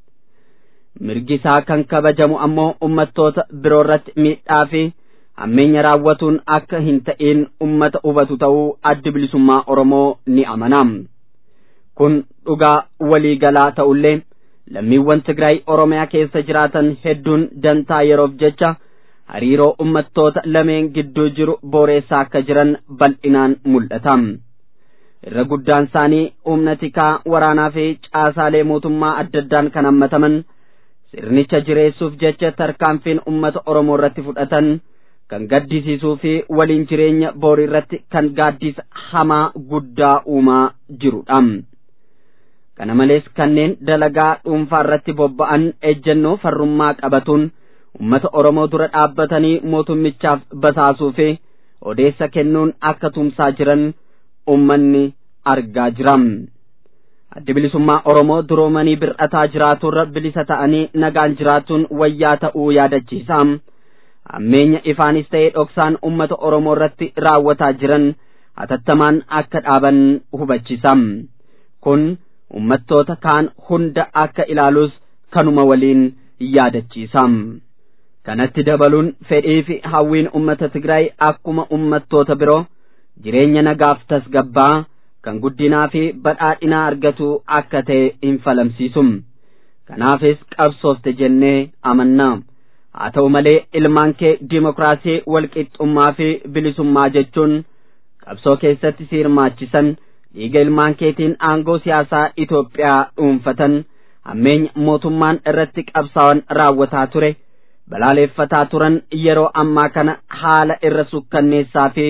Mirgi isaa kan kabajamu ammoo ummattoota biroo irratti miidhaa fi hammeenya raawwatuun akka hin ta'in ummata hubatu ta'uu addi bilisummaa Oromoo ni amana. Kun dhugaa waliigalaa ta'ullee lammiiwwan Tigraay Oromiyaa keessa jiraatan hedduun dantaa yeroof jecha hariiroo ummattoota lameen gidduu jiru booreessaa akka jiran bal'inaan mul'ata. Irra guddaan isaanii humna tikaa waraanaa fi caasaalee mootummaa adda addaan kan hammataman sirnicha jireessuuf jecha tarkaanfiin ummata Oromoo irratti fudhatan kan gaddisiisuu fi waliin jireenya boorii irratti kan gaaddisa hamaa guddaa uumaa jirudha. Kana malees kanneen dalagaa dhuunfaa irratti bobba'an ejjennoo farrummaa qabatuun ummata Oromoo dura dhaabbatanii mootummichaaf basaasuu fi odeessa kennuun akka tumsaa jiran ummanni argaa jira. Addi bilisummaa Oromoo duroomanii bir'ataa jiraaturra bilisa ta'anii nagaan jiraachuun wayyaa ta'uu yaadachiisa. Hammeenya ifaanis ta'ee dhoksaan ummata Oromoo irratti raawwataa jiran hatattamaan akka dhaaban hubachiisa. Kun ummattoota kaan hunda akka ilaalus kanuma waliin yaadachiisa. Kanatti dabaluun fedhii fi hawwiin ummata Tigraay akkuma ummattoota biroo jireenya nagaaf tasgabbaa kan guddinaa fi badhaadhinaa argatu akka ta'e hin falamsiisu. Kanaafis qabsoofte jennee amanna. Haa ta'u malee ilmaan kee dimokiraasii walqixxummaa fi bilisummaa jechuun qabsoo keessatti si hirmaachisan dhiiga ilmaan keetiin aangoo siyaasaa Itoophiyaa dhuunfatan hammeenya mootummaan irratti qabsaa'an raawwataa ture. balaaleeffataa turan yeroo ammaa kana haala irra sukkanneessaa fi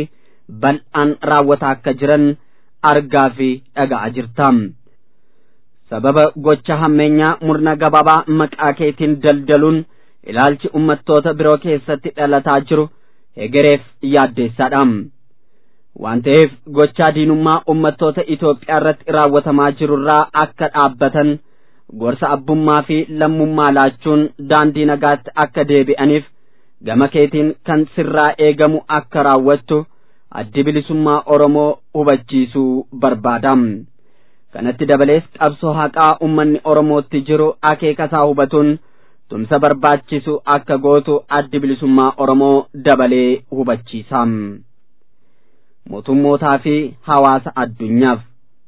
bal'aan raawwataa akka jiran argaa fi dhaga'aa jirta. sababa gocha hammeenyaa murna gabaabaa maqaa keetiin daldaluun ilaalchi ummattoota biroo keessatti dhalataa jiru hegereef yaaddeessaadha. waan ta'eef gochaa diinummaa ummattoota Itoophiyaa irratti raawwatamaa jirurraa akka dhaabbatan gorsa abbummaa fi lammummaa laachuun daandii nagaatti akka deebi'aniif gama keetiin kan sirraa eegamu akka raawwattu addi bilisummaa Oromoo hubachiisuu barbaada. kanatti dabalees qabsoo haqaa ummanni Oromootti jiru akeekasaa hubatuun tumsa barbaachisu akka gootu addi bilisummaa Oromoo dabalee hubachiisa. mootummootaa fi hawaasa addunyaaf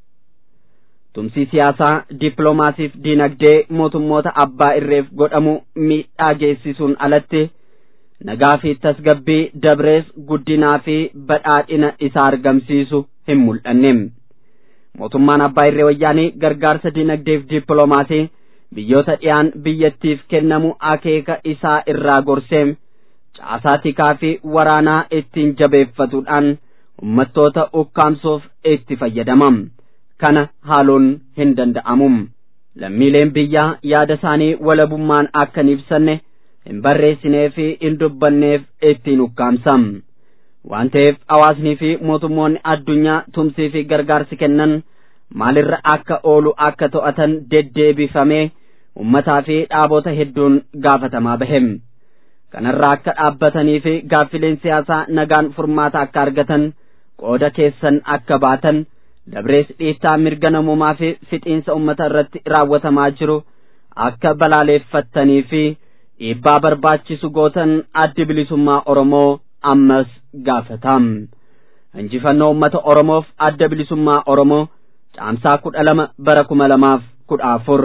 tumsi siyaasaa dippiloomaasiif diinagdee mootummoota abbaa irreef godhamu miidhaa geessisuun alatti nagaa fi tasgabbii dabrees guddinaa fi badhaadhina isaa argamsiisu hin mul'anne mootummaan abbaa irree wayyaanii gargaarsa diinagdeef dippiloomaasii biyyoota dhiyaan biyyattiif kennamu akeeka isaa irraa gorsee caasaa tikaa fi waraanaa ittiin jabeeffatuudhaan ummattoota ukkaamsuuf itti fayyadamam kana haaluun hin danda'amu lammiileen biyyaa yaada isaanii walabummaan akka hin ibsanne hin barreessinee fi hin dubbanneef ittiin ukkaamsam waan ta'eef hawaasnii fi mootummoonni addunyaa tumsii fi gargaarsi kennan maalirra akka oolu akka to'atan deddeebifamee ummataa fi dhaabota hedduun gaafatamaa bahem kanarraa akka dhaabbatanii fi gaaffileen siyaasaa nagaan furmaata akka argatan qooda keessan akka baatan dabrees dhiittaa mirga namummaa fi fixiinsa ummata irratti raawwatamaa jiru akka balaaleeffattanii fi dhiibbaa barbaachisu gootan addi bilisummaa Oromoo ammas gaafatam. Injifannoo ummata Oromoof adda bilisummaa Oromoo caamsaa kudha lama bara kuma lamaaf kudha afur.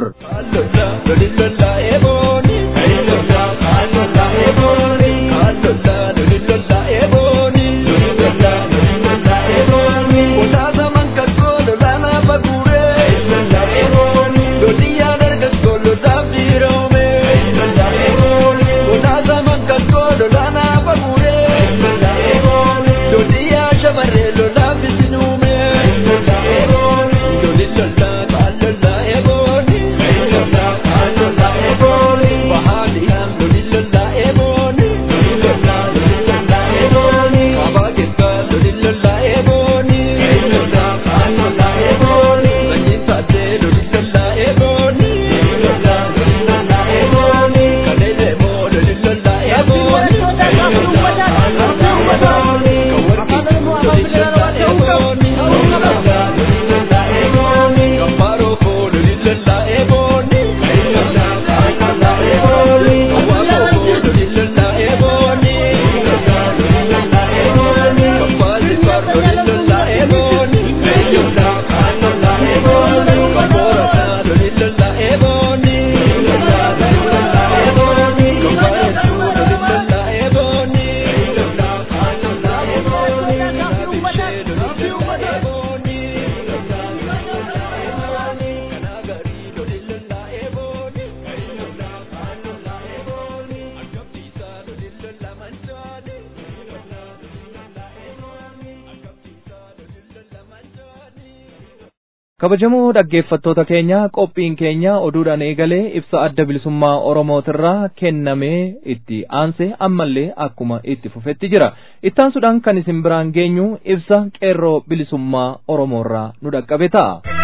kabajamoo dhaggeeffattoota keenya qophiin keenya oduudhaan eegalee ibsa adda bilisummaa oromootirraa kennamee itti aanse ammallee akkuma itti fufetti jira ittaansuudhaan kan isin biraan geenyu ibsa qeerroo bilisummaa oromoorraa nu dhaqqabe ta'a.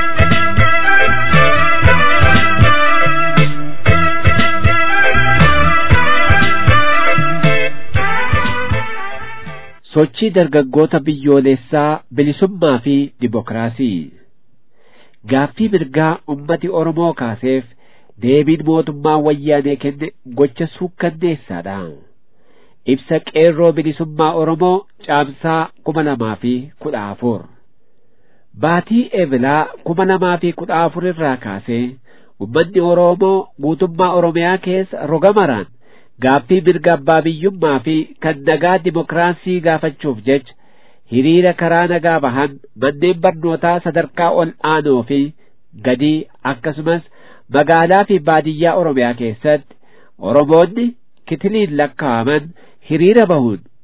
sochii dargaggoota biyyoolessaa bilisummaa fi dimokiraasii gaaffii mirgaa ummati oromoo kaaseef deebiin mootummaa wayyaanee kenne gocha suukkanneessaadha ibsa qeerroo bilisummaa oromoo caamsaa kuma lamaa fi kudha afur baatii eebilaa kuma lamaa fi kudha afur irraa kaasee ummanni oromoo guutummaa oromiyaa keessa roga maraan gaaffii mirga abbaa biyyummaa fi kan nagaa dimokiraasii gaafachuuf jecha hiriira karaa nagaa bahan manneen barnootaa sadarkaa ol aanoo fi gadii akkasumas magaalaa fi baadiyyaa oromiyaa keessatti oromoonni kitiliin lakkaa'aman hiriira bahuun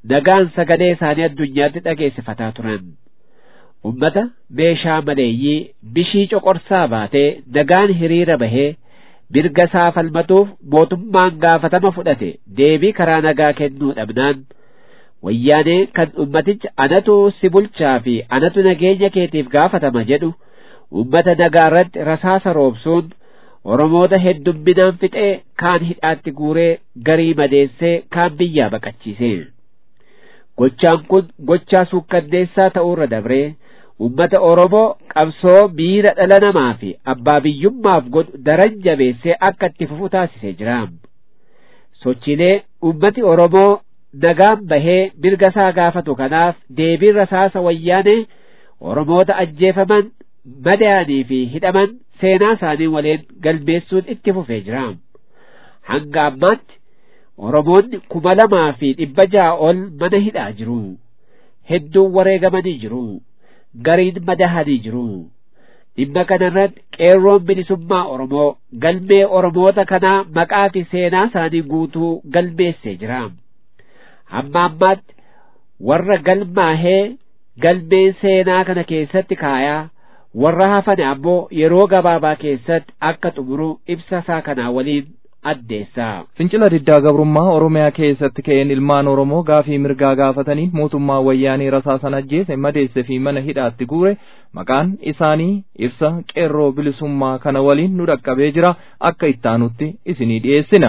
nagaan sagalee isaanii addunyaatti dhageessifataa turan. Ummata meeshaa maleeyyii bishii coqorsaa baatee nagaan hiriira bahee mirga isaa falmatuuf mootummaan gaafatama fudhate deebii karaa nagaa kennuu dhabnaan wayyaanee kan ummaticha anatu si bulchaa fi anatu nageenya keetiif gaafatama jedhu ummata nagaa irratti rasaasa roobsuun oromoota heddumminaan fixee kaan hidhaatti guuree garii madeessee kaan biyyaa baqachiise gochaan kun gochaa suukkanneessaa ta'uurra dabree ummata oromoo qabsoo miira dhala namaa fi abbaa biyyummaaf godhu daran jabeessee akka itti fufu taasisee jira sochiilee ummati oromoo nagaan bahee mirga isaa gaafatu kanaaf deebiin rasaasa wayyaanee oromoota ajjeefaman madaa'anii fi hidhaman seenaa isaanii waliin galmeessuun itti fufee jira hanga ammaatti oromoonni kuma lamaa fi dhibba ja'a ol mana hidhaa jiru hedduun wareegamanii jiru gariin madahanii jiru dhimma kanarratti qeerroon bilisummaa oromoo galmee oromoota kanaa maqaa fi seenaa isaanii guutuu galmeessee jira hamma ammaatti warra galmaahee galmee seenaa kana keessatti kaayaa warra hafan ammoo yeroo gabaabaa keessatti akka xumuru ibsa isaa kanaa waliin addeessa. Fincila diddaa gabrummaa Oromiyaa keessatti ka'een ilmaan Oromoo gaafii mirgaa gaafatanii mootummaa wayyaanii rasaasan ajjeese madeesse fi mana hidhaatti guure maqaan isaanii ibsa qeerroo bilisummaa kana waliin nu dhaqqabee jira akka ittaanutti isinii dhiyeessina.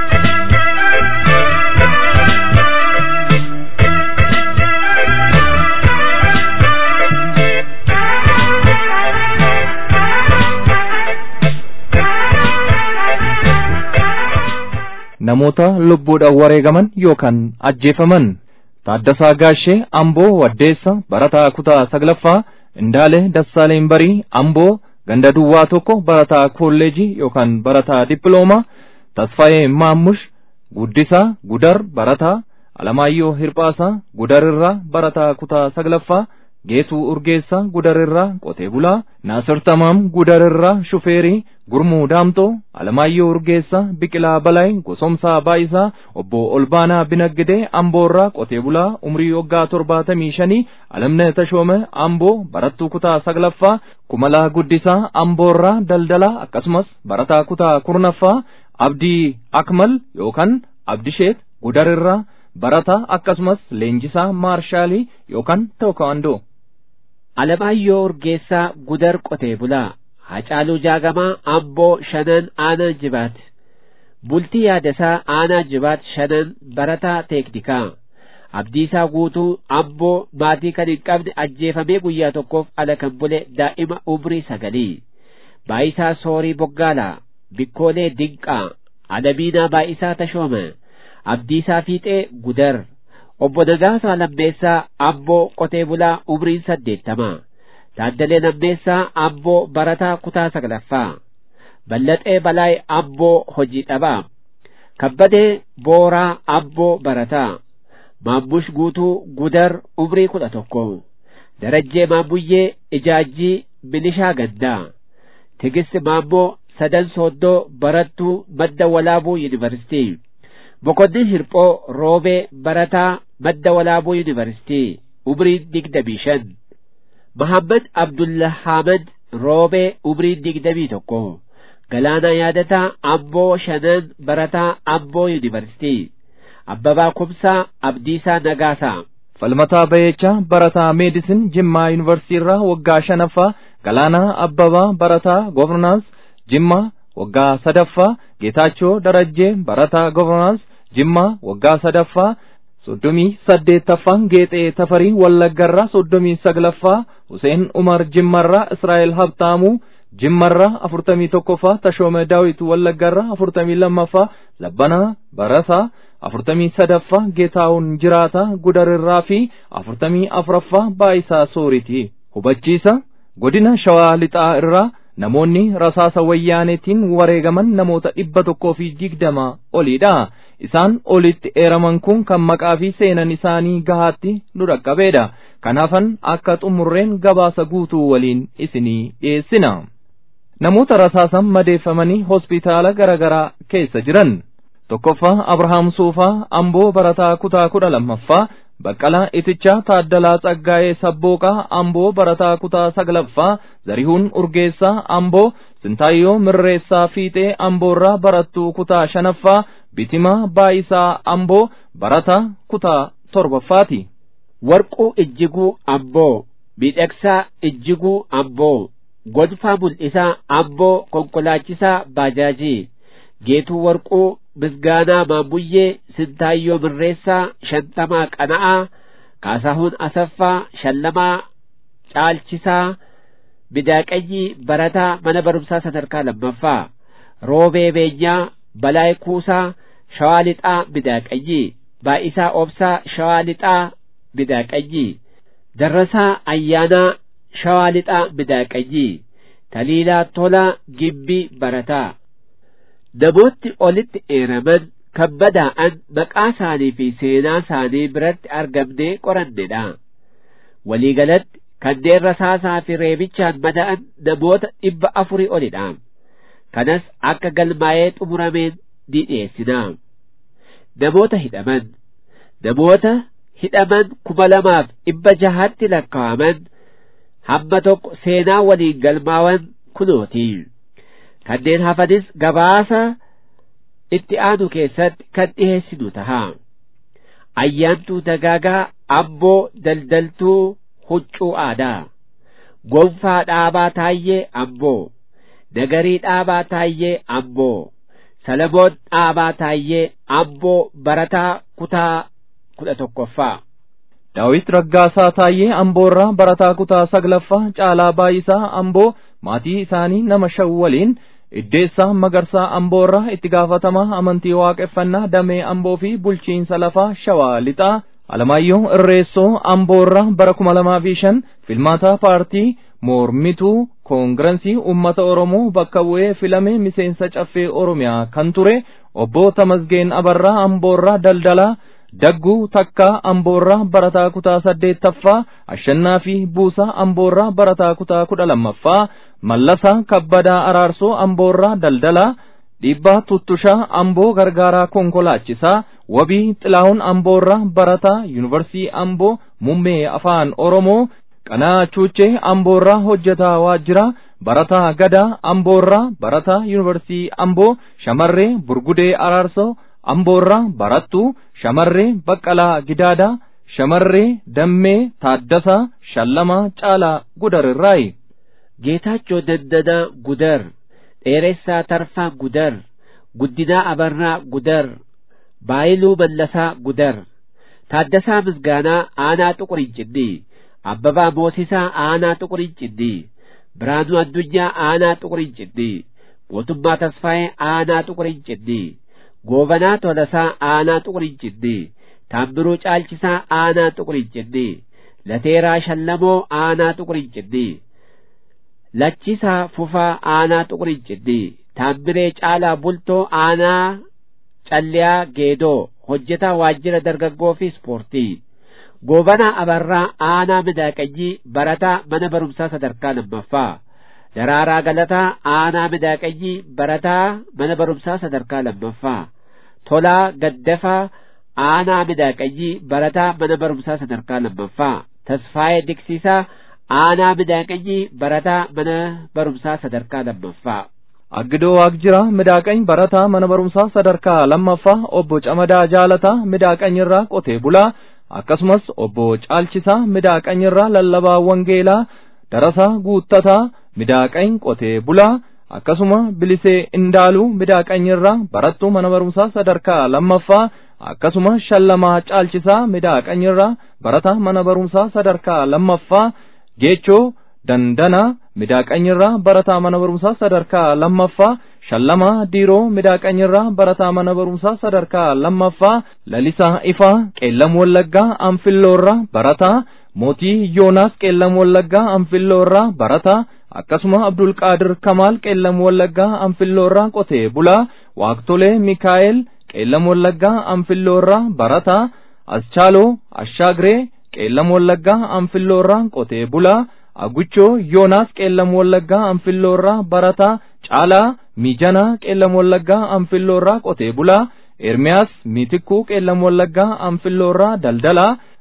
namoota lubbuudhaan wareegaman yookaan ajjeefaman Taaddasaa Gaashee Amboo Waddeessa Barataa Kutaa Saglaffaa Indaalee Dassaaleen Barii Amboo Ganda Duwwaa tokko Barataa Kolleejii yookaan Barataa Dippiloomaa Tasfaayee Maammush Guddisaa Gudar Barataa Alamaayyoo Hirphaasaa Gudarirraa Barataa Kutaa Saglaffaa Geetuu Urgeessaa Gudarirraa Qotee Bulaa Naasir Tamaam Gudarirraa Shufeerii Gurmuu Daamtoo Alamaayyoo Urgeessaa Biqilaa Balaay Gosomsaa Baayisaa Obbo Olbaanaa Binaggidee Amboorraa Qotee Bulaa Umrii waggaa torbaatamii shanii Alamne Tashoome Amboo Barattuu Kutaa Saglaffaa Kumalaa Guddisaa Amboorraa Daldalaa akkasumas Barataa Kutaa Kurnaffaa Abdii Akmal yookaan Abdisheet Gudarirraa Barataa akkasumas Leenjisaa Maarshaalii yookaan Tookaandoo. Alamaayyoo Urgeessaa Gudar Qotee Bulaa Hacaaluu Jaagamaa Amboo Shanan Aanaa Jibaat Bultii Yaadasaa Aanaa Jibaat Shanan Barataa Teeknikaa Abdiisaa Guutuu Amboo maatii kan hin qabne ajjeefamee guyyaa tokkoof ala kan bule daa'ima umrii sagalii Baayisaa Soorii Boggaalaa Bikkoolee Dinqaa Alamiinaa Baayisaa Tashooma Abdiisaa Fiixee Gudar Obbo Nagaasaa Lammeessaa Amboo Qotee Bulaa umriin saddeettama Taaddalee Lammeessaa Amboo Barataa Kutaa Saglaffaa Ballaxee Balaay Amboo Hojii Dhabaa Kabbadee Booraa Amboo Barataa Maammush Guutuu Gudar umrii kudha tokko Darajjee Maammuyyee Ijaajjii Milishaa Gandaa Tigist Maammoo Sadan Sooddoo Barattuu Madda Walaabuu Yuunivarsiitii Boqonnin Hirphoo Roobee Barataa Madda Walaabuu Yuunivarsiitii umriin digdamii shan Mahammad Abdullahaamad Roobee umriin digdamii tokko Galaanaa Yaadataa Amboo Shanan Barataa Amboo Yuunivarsiitii Abbabaa Kumsaa Abdiisaa Nagaasaa Falmataa Bayeechaa Barataa Meedisin Jimmaa Yuunivarsiitii irraa waggaa shanaffaa Galaanaa Abbabaa Barataa Governance Jimmaa waggaa sadaffaa Geetaachoo Darajjee Barataa Governance Jimmaa waggaa sadaffaa soddomii saddeettaffaan Geexee Tafarii Wallaggarraa soddomii saglaffaa Huseen Umar Jimmarraa Israa'el Habtaamuu Jimmarraa afurtamii tokkoffaa Tashoome Daawit Wallaggarraa afurtamii lammaffaa Labbanaa Barasaa afurtamii sadaffaa Geetaawun Jiraataa Gudarirraa fi afurtamii afuraffaa Baayisaa Sooriti. Hubachiisa godina Shawaa Lixaa irraa namoonni rasaasa wayyaaneetiin wareegaman namoota dhibba tokkoo fi digdama oliidha. Isaan olitti eeraman kun kan maqaa fi seenan isaanii gahaatti nu dhaqqabeedha. Kanaafan akka xumurreen gabaasa guutuu waliin isinii dhiyeessina. Namoota rasaasan madeeffamanii hospitaala garaagaraa keessa jiran. Tokkoffaa Abrahaam Suufaa Amboo Barataa Kutaa kudha lammaffaa Baqqalaa Itichaa Taaddalaa Tsaggaa'ee Sabbooqaa Amboo Barataa Kutaa Saglaffaa Zarihuun Urgeessaa Amboo Sintaayyoo Mirreessaa Fiixee Amboorraa Barattuu Kutaa Shanaffaa Bitimaa Baayisaa Amboo Barataa Kutaa Torbaffaati. Warquu Ijjiguu Amboo Miidhagsaa Ijjiguu Amboo Gonfaa Mul'isaa Amboo Konkolaachisaa Baajaajii Geetuu Warquu Misgaanaa Maammuyyee Sintaayyoo Mirreessaa Shantamaa Qana'aa Kaasahuun Asaffaa Shallamaa Caalchisaa Midaaqayyii Barataa Mana Barumsaa Sadarkaa Lammaffaa Roobee Beenyaa Balaay Kuusaa Shawaa Lixaa Midaaqayyii Baa'isaa Obsaa Shawaa Lixaa Midaaqayyii Darrasaa Ayyaanaa Shawaa Lixaa Midaaqayyii Taliilaa Tolaa Gimbii Barataa Namoonni olitti eeraman kan badaa'an maqaa isaanii fi seenaa isaanii biratti argamnee qorannedha. Waliigalatti kanneen rasaasaa fi reebichaan bada'an namoota dhibba afurii olidha. Kanas akka galmaa'ee xumurameen ni dhiyeessina. Namoota hidhaman namoota hidhaman kuma lamaaf dhibba jahatti lakkaa'aman hamma tokko seenaa waliin galmaawan kunooti. Kanneen hafanis gabaasa itti aanu keessatti kan dhiheessinu taha. Ayyaantuu dagaagaa amboo daldaltuu huccuu aadaa. Gonfaa dhaabaa taayyee amboo. Nagarii dhaabaa taayyee amboo. Salamoon dhaabaa taayyee amboo barataa kutaa kudha tokkoffaa. Daawit Raggaasaa Taayyee Amboorraa barataa kutaa saglaffaa Caalaa Baayisaa Amboo maatii isaanii nama shan waliin Iddeessaa Magarsaa Amboorraa itti gaafatamaa amantii waaqeffannaa Damee Amboo fi bulchiinsa lafaa Shawaa Lixaa Alamaayyoo Irreessoo Amboorraa bara kuma lamaa fi shan filmaataa paartii mormituu koongirensii uummata Oromoo bakka bu'ee filame miseensa caffee Oromiyaa kan ture obbo Tamasgeen Abarraa Amboorraa daldalaa Dagguu Takkaa Amboorraa barataa kutaa saddeettaffaa Ashannaa fi Buusaa Amboorraa barataa kutaa kudha lammaffaa Mallasaa Kabbadaa Araarsoo Amboorraa daldalaa Dhiibbaa Tuttushaa Amboo gargaaraa konkolaachisaa Wabii Xilaahun Amboorraa barataa Yuunivarsiitii Amboo muummee afaan Oromoo Qanaa Chuuchee Amboorraa hojjetaa waajjira barataa Gadaa Amboorraa barataa Yuunivarsiitii Amboo shamarree Burgudee Araarsoo Amboorraa barattuu shamarree Baqqalaa Gidaadaa shamarree Dammee Taaddasaa Shallamaa Caalaa Gudarirraayi. Geetaachoo Dandanaa Gudar Dheeressaa Tarfaa Gudar Guddinaa Abarraa Gudar Baayiluu Mallasaa Gudar Taaddasaa Misgaanaa Aanaa Xuqurincinni Abbabaa Moosisaa Aanaa Xuqurincinni Biraanuu Addunyaa Aanaa Xuqurincinni Mootummaa Tasfaayee Aanaa Xuqurincinni Goobanaa Tolasaa Aanaa Xuqurincinni Taabbiruu Caalchisaa Aanaa Xuqurincinni Lateeraa Shallamoo Aanaa Xuqurincinni Lachisaa Fufaa Aanaa Xuqurincinni Taabbiree Caalaa Bultoo Aanaa Calliyaa Geedoo hojjetaa waajjira dargaggoo fi ispoortii Goobanaa Abarraa Aanaa Midaaqanyii barataa mana barumsaa sadarkaa lammaffaa Daraaraa Galataa Aanaa Midaaqanyii barataa mana barumsaa sadarkaa lammaffaa Tolaa Gaddafaa Aanaa Midaaqanyii barataa mana barumsaa sadarkaa lammaffaa Tasfaayee Diksiisaa Aanaa Midaaqanyii barataa mana barumsaa sadarkaa lammaffaa Aggidoo Waaqjira Midaaqany barataa mana barumsaa sadarkaa lammaffaa obbo Camadaa Jaalataa Midaaqanyirraa qotee bulaa akkasumas obbo Caalchisaa Midaaqanyirraa lallabaa Wangeelaa Darasaa Guuttataa Midaaqany qotee bulaa akkasuma Bilisee Indaaluu Midaaqanyirraa barattuu mana barumsaa sadarkaa lammaffaa akkasuma Shallamaa Caalchisaa Midaaqanyirraa barataa mana barumsaa sadarkaa lammaffaa Geechoo Dandanaa Midaaqanyirraa barataa mana barumsaa sadarkaa lammaffaa Shallamaa Diiroo Midaaqanyirraa barataa mana barumsaa sadarkaa lammaffaa Lalisaa Ifaa Qeellam Wallaggaa Anfilloorraa barataa Mootii Yoonaas Qeellam Wallaggaa Anfilloorraa barataa akkasuma Abdulqaadir Kamaal Qeellam Wallaggaa Anfilloorraa qotee bulaa Waaqtolee Mikaa'el Qeellam Wallaggaa Anfilloorraa barataa Aschaaloo Ashaagree Qeellam Wallaggaa Anfilloorraa qotee bulaa Aguchoo Yoonaas Qeellam Wallaggaa Anfilloorraa barataa Caalaa Mijanaa Qeellam Wallaggaa Anfilloorraa qotee bulaa Ermiyaas Miitikkuu Qeellam Wallaggaa Anfilloorraa daldalaa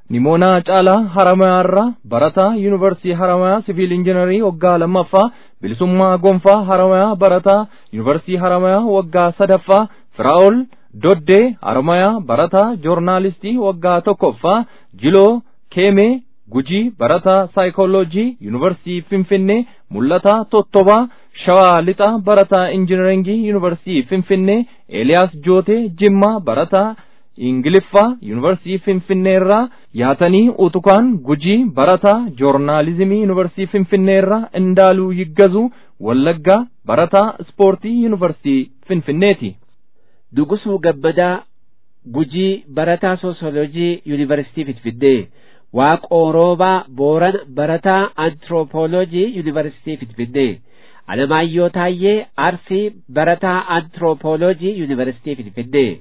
Nimoonaa Caalaa Haramayaarraa Barataa Yuunivarsiitii Haramayaa Siviil Injiinarii waggaa lammaffaa Bilisummaa Gonfaa Haramayaa Barataa Yuunivarsiitii Haramayaa waggaa sadaffaa Firaa'ol Doddee Haramayaa Barataa Joornaalistii waggaa tokkoffaa Jiloo Keemee Gujii Barataa Saayikooloojii Yuunivarsiitii Finfinnee Mul'ataa Tottobaa Shawaa Lixaa Barataa Injiinaringii Yuunivarsiitii Finfinnee Eeliyaas Jootee Jimmaa Barataa Ingiliffaa Yuunivarsiitii Finfinnee irraa yaatanii utukaan Gujii Barataa Joornaalizimii Yuunivarsiitii Finfinnee irraa Indaaluu Yiggazuu Wallaggaa Barataa Ispoortii Yuunivarsiitii Finfinneeti. Dugusuu Gammadaa Gujii Barataa Soosiyoloojii Yuunivarsiitii Finfinnee Waaqoo Roobaa Booran Barataa Antiroopooloojii Yuunivarsiitii Finfinnee Alamaayyoo Taayyee Arsii Barataa Antiroopooloojii Yuunivarsiitii Finfinnee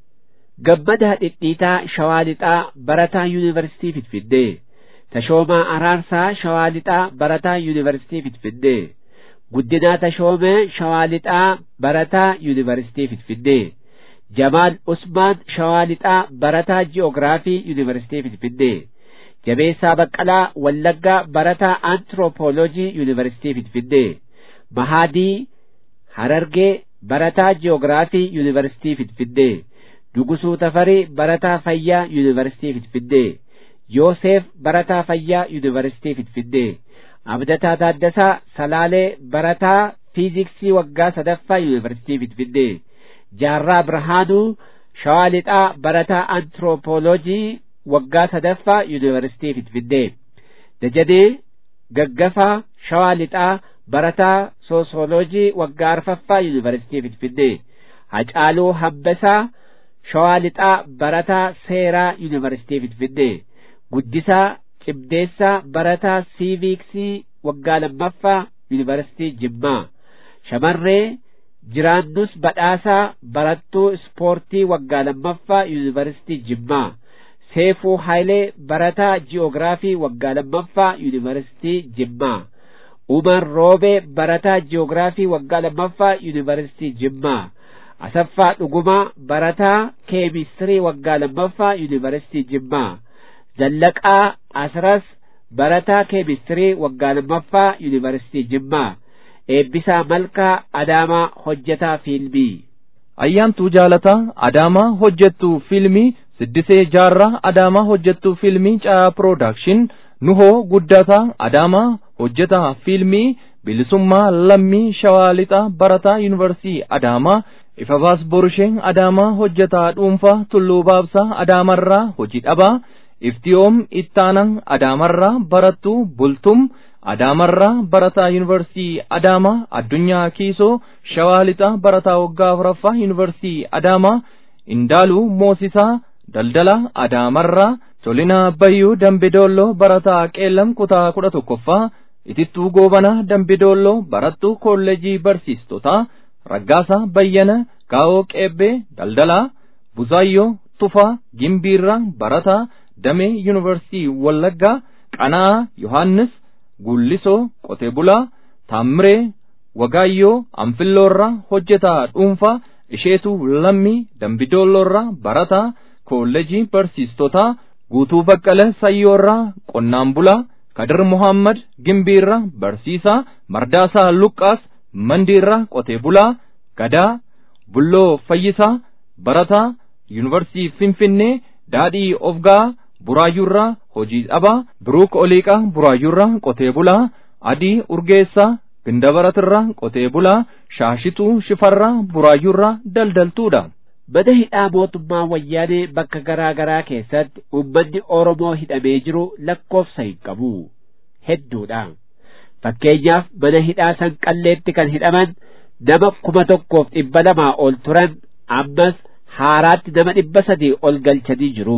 Gammadaa Dhidhiitaa Shawaa Lixaa Barataa Yuunivarsiitii Finfinnee Tashoomaa Araarsaa Shawaa Lixaa Barataa Yuunivarsiitii Finfinnee Guddinaa Tashoomee Shawaa Lixaa Barataa Yuunivarsiitii Finfinnee Jamaal Usmaan Shawaa Lixaa Barataa Ji'oogiraafii Yuunivarsiitii Finfinnee Jabeessaa Baqqalaa Wallaggaa Barataa Antiroopooloojii Yuunivarsiitii Finfinnee Mahaadii Harargee Barataa Ji'oogiraafii Yuunivarsiitii Finfinnee Dugusuu Tafarii Barataa Fayyaa Yuunivarsiitii Finfinnee Yoosef Barataa Fayyaa Yuunivarsiitii Finfinnee Abdataa Taaddasaa Salaalee Barataa Fiiziksii waggaa sadaffaa Yuunivarsiitii Finfinnee Jaarraa Birhaanuu Shawaa Lixaa Barataa Antiroopooloojii waggaa sadaffaa Yuunivarsiitii Finfinnee Dajanee Gaggafaa Shawaa Lixaa Barataa Soosiyoloojii waggaa arfaffaa Yuunivarsiitii Finfinnee Hacaaluu Hambasaa Shawaa Lixaa Barataa Seeraa Yuunivarsiitii Finfinnee Guddisaa Cimdeessaa Barataa Siiviiksii waggaa lammaffaa Yuunivarsiitii Jimmaa Shamarree Jiraannus Badhaasaa Barattuu Ispoortii waggaa lammaffaa Yuunivarsiitii Jimmaa Seefuu Haayilee Barataa Ji'oogiraafii waggaa lammaffaa Yuunivarsiitii Jimmaa Umar Roobee Barataa Ji'oogiraafii waggaa lammaffaa Yuunivarsiitii Jimmaa Asaffaa Dhugumaa Barataa Keemistirii waggaa lammaffaa Yuunivarsiitii Jimmaa Zallaqaa Asras Barataa Keemistirii waggaa lammaffaa Yuunivarsiitii Jimmaa Eebbisaa Malkaa Adaamaa Hojjetaa Fiilmii Ayyaantuu Jaalataa Adaamaa Hojjettuu Fiilmii Siddisee Jaarraa Adaamaa Hojjettuu Fiilmii Caa Piroodakshin Nuhoo Guddataa Adaamaa Hojjetaa Fiilmii Bilisummaa Lammii Shawaa Lixaa Barataa Yuunivarsiitii Adaamaa Ifabaas Borushee Adaamaa Hojjetaa Dhuunfaa Tulluu Baabsaa Adaamarraa Hojii Dhabaa Iftiyoom Ittaanaa Adaamarraa Barattuu Bultum Adaamarraa Barataa Yuunivarsiitii Adaamaa Addunyaa Kiisoo Shawaa Lixaa Barataa Waggaa Afuraffaa Yuunivarsiitii Adaamaa Indaaluu Moosisaa Daldalaa Adaamarraa Tolinaa Bayyuu Dambidolloo Barataa Qeellam Kutaa kudha tokkoffaa Itittuu Goobanaa Dambidolloo Barattuu Kolleejii Barsiistotaa Raggaasaa Bayyana Gaa'oo Qeebbee Daldalaa Buzaayyoo Tufaa Gimbiirraa Barataa Damee Yuunivarsiitii Wallaggaa Qanaa Yohaannis Gullisoo Qotee Bulaa Taammiree Wagaayyoo Anfilloorraa Hojjetaa Dhuunfaa Isheetuu Lammii Dambidoolloorraa Barataa Kolleejii Barsiistotaa Guutuu Baqqalee Sayyoorraa Qonnaan Bulaa Kadir Muhammad Gimbiirraa Barsiisaa Mardaasaa Luqqaas Mandiirraa Qotee Bulaa Gadaa Bulloo Fayyisaa Barataa Yuunivarsiitii Finfinnee Daadhii Ofgaa Buraayyuurraa Hojii Dhabaa Biruuk Oliiqaa Buraayyuurraa Qotee Bulaa Adii Urgeessaa Gindabaratirraa Qotee Bulaa Shaashituu Shifarraa Buraayyuurraa Daldaltuudha. Mana hidhaa mootummaa wayyaanee bakka garaa garaa keessatti uummanni Oromoo hidhamee jiru lakkoofsa hin qabu. Hedduudha. Fakkeenyaaf mana hidhaa sanqalleetti kan hidhaman nama kuma tokkoof dhibba lamaa ol turan ammas haaraatti nama dhibba sadii ol galchanii jiru.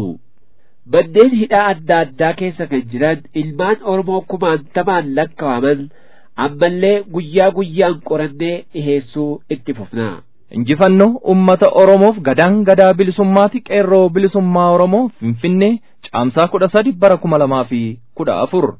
Manneen hidhaa adda addaa keessa kan jiran ilmaan Oromoo kumaantamaan lakkaa'aman ammallee guyyaa guyyaan qorannee dhiheessuu itti fufna. Injifannoo uummata Oromoof gadaan gadaa bilisummaati qeerroo bilisummaa Oromoo Finfinnee caamsaa kudha sadi bara kuma lamaa fi kudha afur.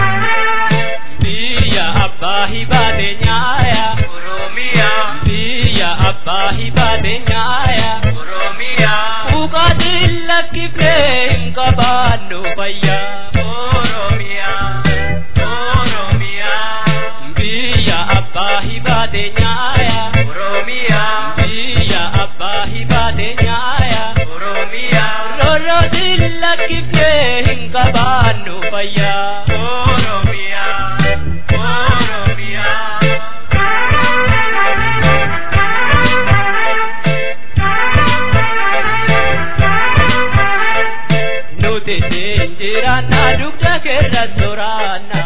Biyya abbaa hibaate nyaaya Oromiyaa biyya biyya abbaa hibaate nyaaya oromiyaa buqaatiin lakkifnee hin qabaannu fayyaa oromiyaa oromiyaa biyya abbaa hibaate nyaaya oromiyaa biyya abbaa hibaate nyaaya oromiyaa rorootiin lakkifnee hin qabaannu fayyaa oromiyaa oromiyaa. nuti jiraanna dugda keessa soraanna.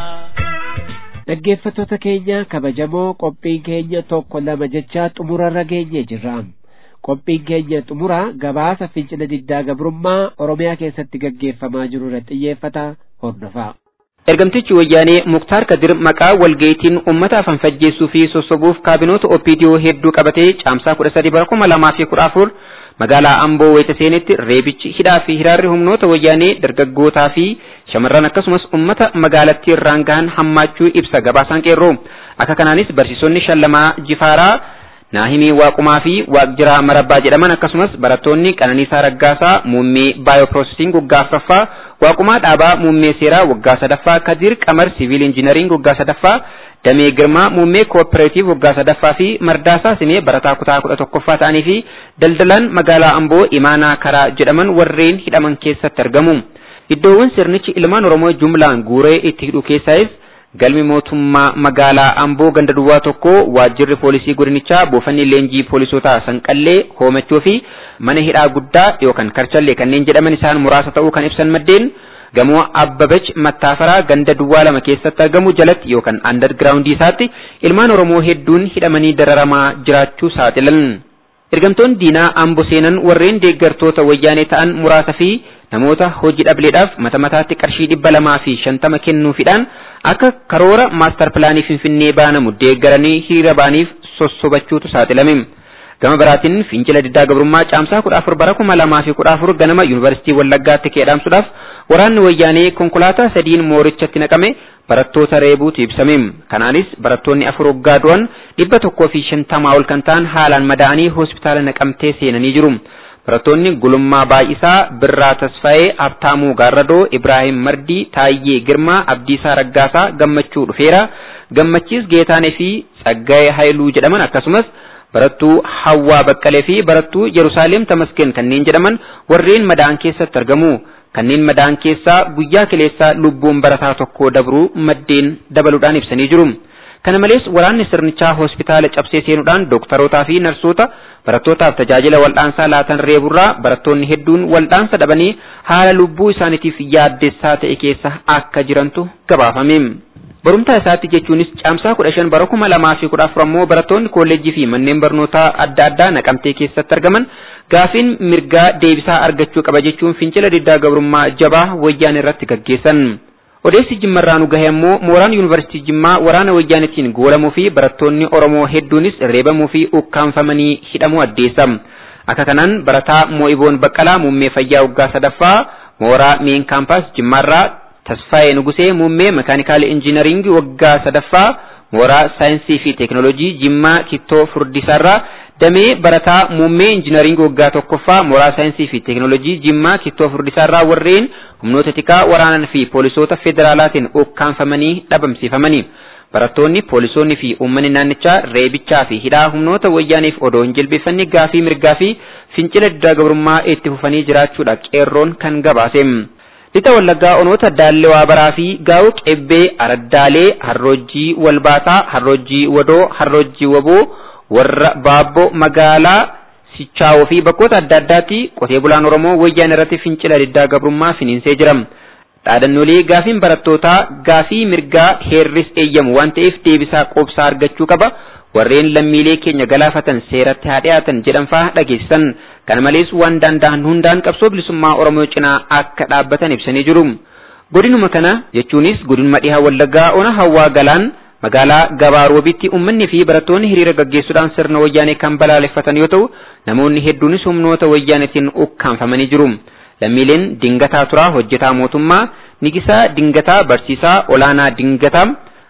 Dhaggeeffattoota keenya kabajamoo qophiin keenya tokko lama jechaa xumurarra geenye jirra. Qophiin keenya xumura gabaasa fincila diddaa gabrummaa Oromiyaa keessatti gaggeeffamaa jiru irratti xiyyeeffata hordofaa. Ergamtichi wayyaanee Muktaar Kadir maqaa walga'iitiin uummata afaan fajjeessuu fi sossobuuf kaabinoota OPDO hedduu qabatee caamsaa kudha sadii bara kuma lamaa fi kudha afur magaalaa Amboo wayita seenetti reebichi hidhaa fi hiraarri humnoota wayyaanee dargaggootaa fi shamarran akkasumas uummata magaalattii irraan gahan hammaachuu ibsa gabaasaan qeerroo akka kanaanis barsiisonni shallamaa jifaaraa naahimii waaqumaa fi waaqjiraa marabbaa jedhaman akkasumas barattoonni qananiisaa raggaasaa muummee baayopiroosesiin waggaa afuraffaa waaqumaa dhaabaa muummee seeraa waggaa sadaffaa kadir qamar siviil injinariing waggaa sadaffaa damee girmaa muummee kooperaatiif waggaa sadaffaa fi mardaasaa simee barataa kutaa kudha tokkoffaa ta'anii fi daldalaan magaalaa amboo imaanaa karaa jedhaman warreen hidhaman keessatti argamu. Iddoowwan sirnichi ilmaan Oromoo jumlaan guuree itti hidhu keessaayis galmi mootummaa magaalaa Amboo ganda duwwaa tokko waajjirri poolisii godinichaa buufanni leenjii poolisootaa sanqallee hoomachuu fi mana hidhaa guddaa yookaan karchallee kanneen jedhaman isaan muraasa ta'uu kan ibsan maddeen gamoo Abbabach Mattaafaraa ganda duwwaa lama keessatti argamu jalatti yookaan andargiraawundii isaatti ilmaan Oromoo hedduun hidhamanii dararamaa jiraachuu saaxilan. Ergamtoonni diinaa Amboo seenan warreen deeggartoota wayyaanee ta'an muraasa fi namoota hojii dhableedhaaf mata mataatti qarshii dhibba lamaa fi shantama kennuufiidhaan akka karoora maastar pilaanii finfinnee baanamu deeggaranii hiriira baaniif sossobachuutu saaxilame. Gama biraatiin fincila diddaa gabrummaa caamsaa kudha afur bara kuma lamaa fi kudha afur ganama yuunivarsiitii Wallaggaatti keedhaamsuudhaaf waraanni wayyaanee konkolaataa sadiin moorichatti naqame barattoota reebuutu ibsame. Kanaanis barattoonni afur waggaa du'an dhibba tokkoo fi shantamaa ol kan ta'an haalaan madaa'anii hospitaala naqamtee seenanii jiru. Barattoonni Gulummaa Baay'isaa, Birraa Tasfaayee, Habtaamuu Gaarradoo, Ibraahim Mardii, Taayyee Girmaa, Abdiisaa Raggaasaa, Gammachuu Dhufeera, Gammachiis Geetaanee fi Tsaggaayee Haayiluu jedhaman akkasumas barattuu Hawwaa Baqqalee fi barattuu Yerusaalem Tamaskeen kanneen jedhaman warreen madaan keessatti argamu. Kanneen madaan keessaa guyyaa kileessaa lubbuun barataa tokko dabruu maddeen dabaluudhaan ibsanii jiru. Kana malees waraanni sirnichaa hospitaala cabsee seenuudhaan dooktarootaa fi narsoota barattootaaf tajaajila wal'aansaa laatan reeburraa barattoonni hedduun wal'aansa dhabanii haala lubbuu isaaniitiif yaaddessaa ta'e keessa akka jirantu gabaafame. Barumtaa isaatti jechuunis caamsaa kudha shan bara kuma lamaa fi kudha afur ammoo barattoonni kolleejjii fi manneen barnootaa adda addaa naqamtee keessatti argaman gaafiin mirgaa deebisaa argachuu qaba jechuun fincila diddaa gabrummaa jabaa wayyaan irratti gaggeessan. Odeessi jimmarraa nu gahe ammoo mooraan yuunivarsiitii jimmaa waraana wayyaanitiin goolamuu fi barattoonni Oromoo hedduunis reebamuu fi ukkaanfamanii hidhamuu addeessa. Akka kanaan barataa Moo'iboon Baqqalaa muummee fayyaa waggaa sadaffaa mooraa meen kaampaas jimmaarraa Tasfaayee Nugusee muummee makaanikaala injiinaringii waggaa sadaffaa mooraa saayinsii fi teekinooloojii jimmaa kittoo furdisaarraa damee barataa muummee injiinaringii waggaa tokkoffaa mooraa saayinsii fi teekinooloojii jimmaa kittoo furdisaarraa warreen humnoota tikaa waraanaa fi poolisoota federaalaatiin ukkaanfamanii dhabamsiifamanii. Barattoonni, poolisoonni fi uummanni naannichaa reebichaa fi hidhaa humnoota wayyaaniif odoo hin jilbeeffanne gaafii mirgaa fi fincila diddaa gabrummaa itti fufanii jiraachuudha qeerroon kan gabaase. Lixa Wallaggaa onoota Daallee Waabaraa fi Gaa'u Qebbee Araddaalee Harroojjii Walbaataa Harroojjii Wadoo Harroojjii Waboo warra Baabboo magaalaa Sichaawoo fi bakkoota adda addaatti qotee bulaan Oromoo wayyaan irratti fincila diddaa gabrummaa finiinsee jira. Dhaadannoolee gaafiin barattootaa gaafii mirgaa heerris eeyyamu waan ta'eef deebisaa qoobsaa argachuu qaba. Warreen lammiilee keenya galaafatan seeratti haa dhiyaatan jedhan fa'aa dhageessisan. Kana malees waan danda'an hundaan qabsoo bilisummaa Oromoo cinaa akka dhaabbatan ibsanii jiru. Godinuma kana jechuunis godinuma dhihaa Wallaggaa ona hawwaa galaan magaalaa gabaa roobitti uummanni fi barattoonni hiriira gaggeessuudhaan sirna wayyaanee kan balaaleffatan yoo ta'u namoonni hedduunis humnoota wayyaanetiin ukkaanfamanii jiru. Lammiileen Dingataa Turaa hojjetaa mootummaa, Nigisaa Dingataa Barsiisaa Olaanaa Dingataa,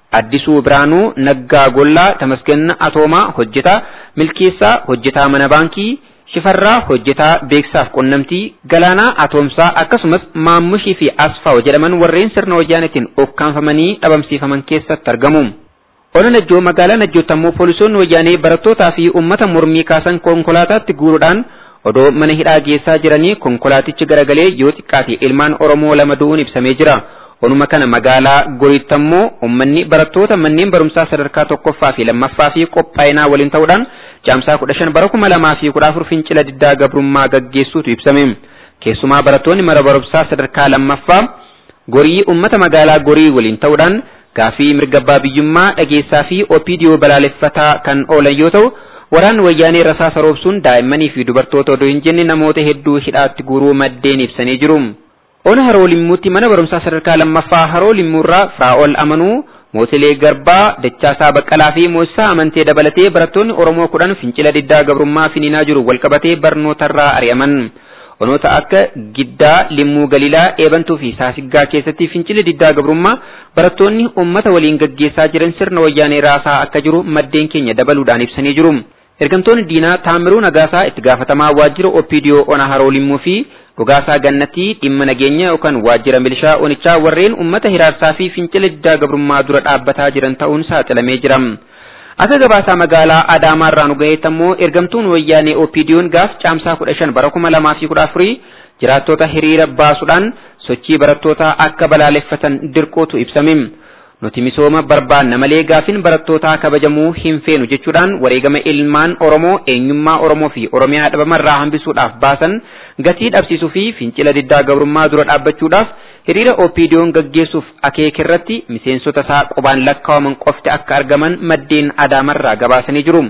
Addisuu Biraanuu, Naggaa Gollaa, Tamasgen Atoomaa, hojjetaa, Milkeessaa, hojjetaa mana baankii, Shifarraa, hojjetaa beeksaaf qunnamtii, Galaanaa Atoomsaa akkasumas Maammushii fi Asfaaw jedhaman warreen sirna wayyaanetiin ukkaanfamanii dhabamsiifaman keessatti argamu. Ona Najjoo magaalaa Najjootti ammoo poolisoonni wayyaanee barattootaa fi uummata mormii kaasan konkolaataatti guuruudhaan odoo mana hidhaa geessaa jiranii konkolaatichi garagalee yoo xiqqaate ilmaan Oromoo lama du'uun ibsamee jira. Onuma kana magaalaa Goriitti ammoo uummanni barattoota manneen barumsaa sadarkaa tokkoffaa fi lammaffaa fi qophaa'inaa waliin ta'uudhaan caamsaa kudha shan bara kuma lamaa fi kudha afur fincila diddaa gabrummaa gaggeessuutu ibsame. Keessumaa barattoonni mana barumsaa sadarkaa lammaffaa Gorii uummata magaalaa Gorii waliin ta'uudhaan gaafii mirga abbaa biyyummaa dhageessaa fi opiidiyoo balaaleffataa kan oolan yoo ta'u waraanni wayyaanee rasaasa roobsuun daa'immanii fi dubartoota odoo hin jenne namoota hedduu hidhaatti guuruu maddeen ibsanii jiru. Ona haroo limmuutti mana barumsaa sadarkaa lammaffaa haroo limmuurraa Firaa'ol Amanuu, Mootilee Garbaa, Dachaasaa Baqqalaa fi Moosisaa Amantee dabalatee barattoonni Oromoo kudhan fincila diddaa gabrummaa finiinaa jiru walqabatee barnootarraa ari'aman. Onoota akka Giddaa, Limmuu Galilaa, Eebantuu fi Saasiggaa keessatti fincilli diddaa gabrummaa barattoonni uummata waliin gaggeessaa jiran sirna wayyaanee raasaa akka jiru maddeen keenya dabaluudhaan ibsanii jiru. Ergamtoonni diinaa Taamiruu Nagaasaa itti gaafatamaa waajjira Opiidiyoo Ona Haroo Limmuu fi Dhugaasaa Gannatii dhimma nageenya yookaan waajjira milishaa Onichaa warreen uummata hiraarsaa fi fincila diddaa gabrummaa dura dhaabbataa jiran ta'uun saaxilamee jira. Akka gabaasaa magaalaa Adaamaarraa nu gaheetti ammoo ergamtuun wayyaanee Opiidiyoon gaaf caamsaa kudha shan bara kuma lamaa fi kudha afurii jiraattota hiriira baasuudhaan sochii barattootaa akka balaaleffatan dirqootu ibsame. Nuti misooma barbaanna malee gaafin barattootaa kabajamuu hin feenu jechuudhaan wareegama ilmaan Oromoo eenyummaa Oromoo fi Oromiyaa dhabamarraa hambisuudhaaf baasan gatii dhabsiisuu fi fincila diddaa gabrummaa dura dhaabbachuudhaaf hiriira OPDO'n gaggeessuuf akeekirratti miseensota isaa qubaan lakkaa'aman qofti akka argaman maddeen Adaamarraa gabaasanii jiru.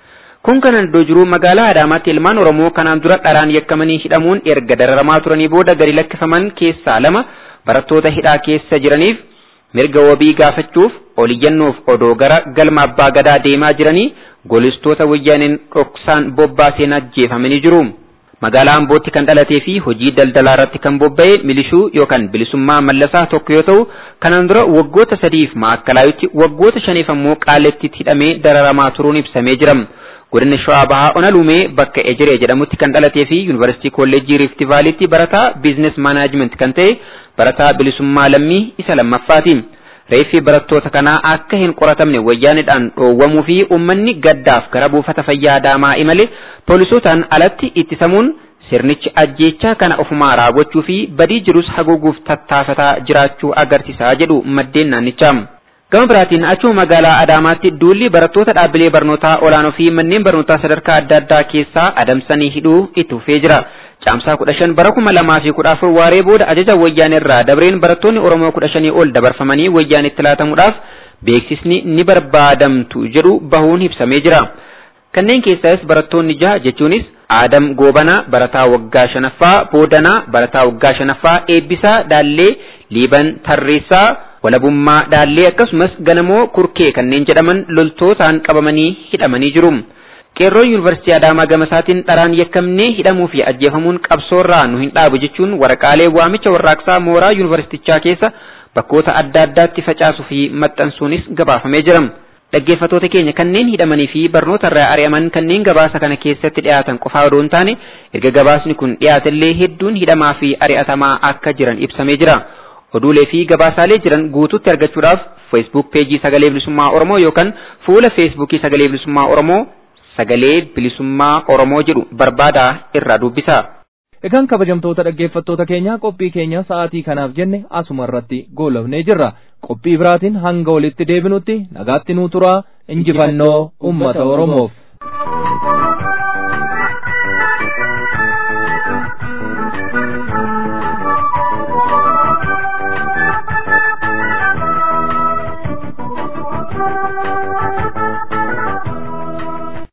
Kun kanan iddoo jiru magaalaa Adaamaatti ilmaan Oromoo kanaan dura dharaan yakkamanii hidhamuun erga dararamaa turanii booda gadi lakkifaman keessaa lama barattoota hidhaa keessa jiraniif mirga wabii gaafachuuf oliyyannoof odoo gara galma abbaa gadaa deemaa jiranii golistoota wayyaaneen dhoksaan bobbaaseen ajjeefamanii jiru. Magaalaa Ambootti kan dhalatee fi hojii daldalaa irratti kan bobba'e milishuu yookaan bilisummaa mallasaa tokko yoo ta'u kanaan dura waggoota sadiif maakkalaayutti waggoota shaniif ammoo qaaletti hidhamee dararamaa turuun ibsamee jira. Godina Shawaa Bahaa Ona Lumee bakka Ejiree jedhamutti kan dhalatee fi Yuunivarsiitii Kolleejjii Riifti Vaaliitti barataa Biizines Maanaajiment kan ta'e barataa bilisummaa lammii isa lammaffaati. Reeffi barattoota kanaa akka hin qoratamne wayyaanidhaan dhoowwamuu fi uummanni gaddaaf gara buufata fayyaa Adaamaa imale poolisootaan alatti ittisamuun sirnichi ajjeechaa kana ofumaa raawwachuu fi badii jirus haguuguuf tattaafataa jiraachuu agarsiisa jedhu maddeen naannichaa. Gama biraatiin achuma magaalaa Adaamaatti duulli barattoota dhaabbilee barnootaa olaanoo fi manneen barnootaa sadarkaa adda addaa keessaa adamsanii hidhuu itti fufee jira. Caamsaa kudha shan bara kuma lamaa fi kudha afur waaree booda ajaja wayyaanirraa dabreen barattoonni Oromoo kudha shanii ol dabarfamanii wayyaanitti laatamuudhaaf beeksisni ni barbaadamtu jedhu bahuun ibsamee jira. Kanneen keessaas barattoonni jaha jechuunis Aadam Goobanaa barataa waggaa shanaffaa, Boodanaa barataa waggaa shanaffaa, Eebbisaa Daallee, Liiban Tarreessaa, Walabummaa Daallee akkasumas Ganamoo Kurkee kanneen jedhaman loltootaan qabamanii hidhamanii jiru. Qeerroon Yuunivarsiitii Adaamaa Gamasaatiin dharaan yakkamnee hidhamuu fi ajjeefamuun qabsoorraa nu hin dhaabu jechuun waraqaalee waamicha warraaqsaa mooraa yuunivarsiitichaa keessa bakkoota adda addaatti facaasuu fi maxxansuunis gabaafamee jira. Dhaggeeffattoota keenya kanneen hidhamanii fi barnoota irraa ari'aman kanneen gabaasa kana keessatti dhiyaatan qofaa odoo hin taane erga gabaasni kun dhiyaatellee hedduun hidhamaa fi ari'atamaa akka jiran ibsamee jira. Oduulee fi gabaasaalee jiran guutuutti argachuudhaaf Facebook peejii Sagalee Bilisummaa Oromoo yookaan fuula Facebookii Sagalee Bilisummaa Oromoo sagalee bilisummaa Oromoo jedhu barbaadaa irraa dubbisa. Egaan kabajamtoota dhaggeeffattoota keenyaa qophii keenya sa'aatii kanaaf jenne asuma irratti goolabnee jirra. Qophii biraatiin hanga walitti deebinutti nagaatti nuu turaa injifannoo uummata Oromoof.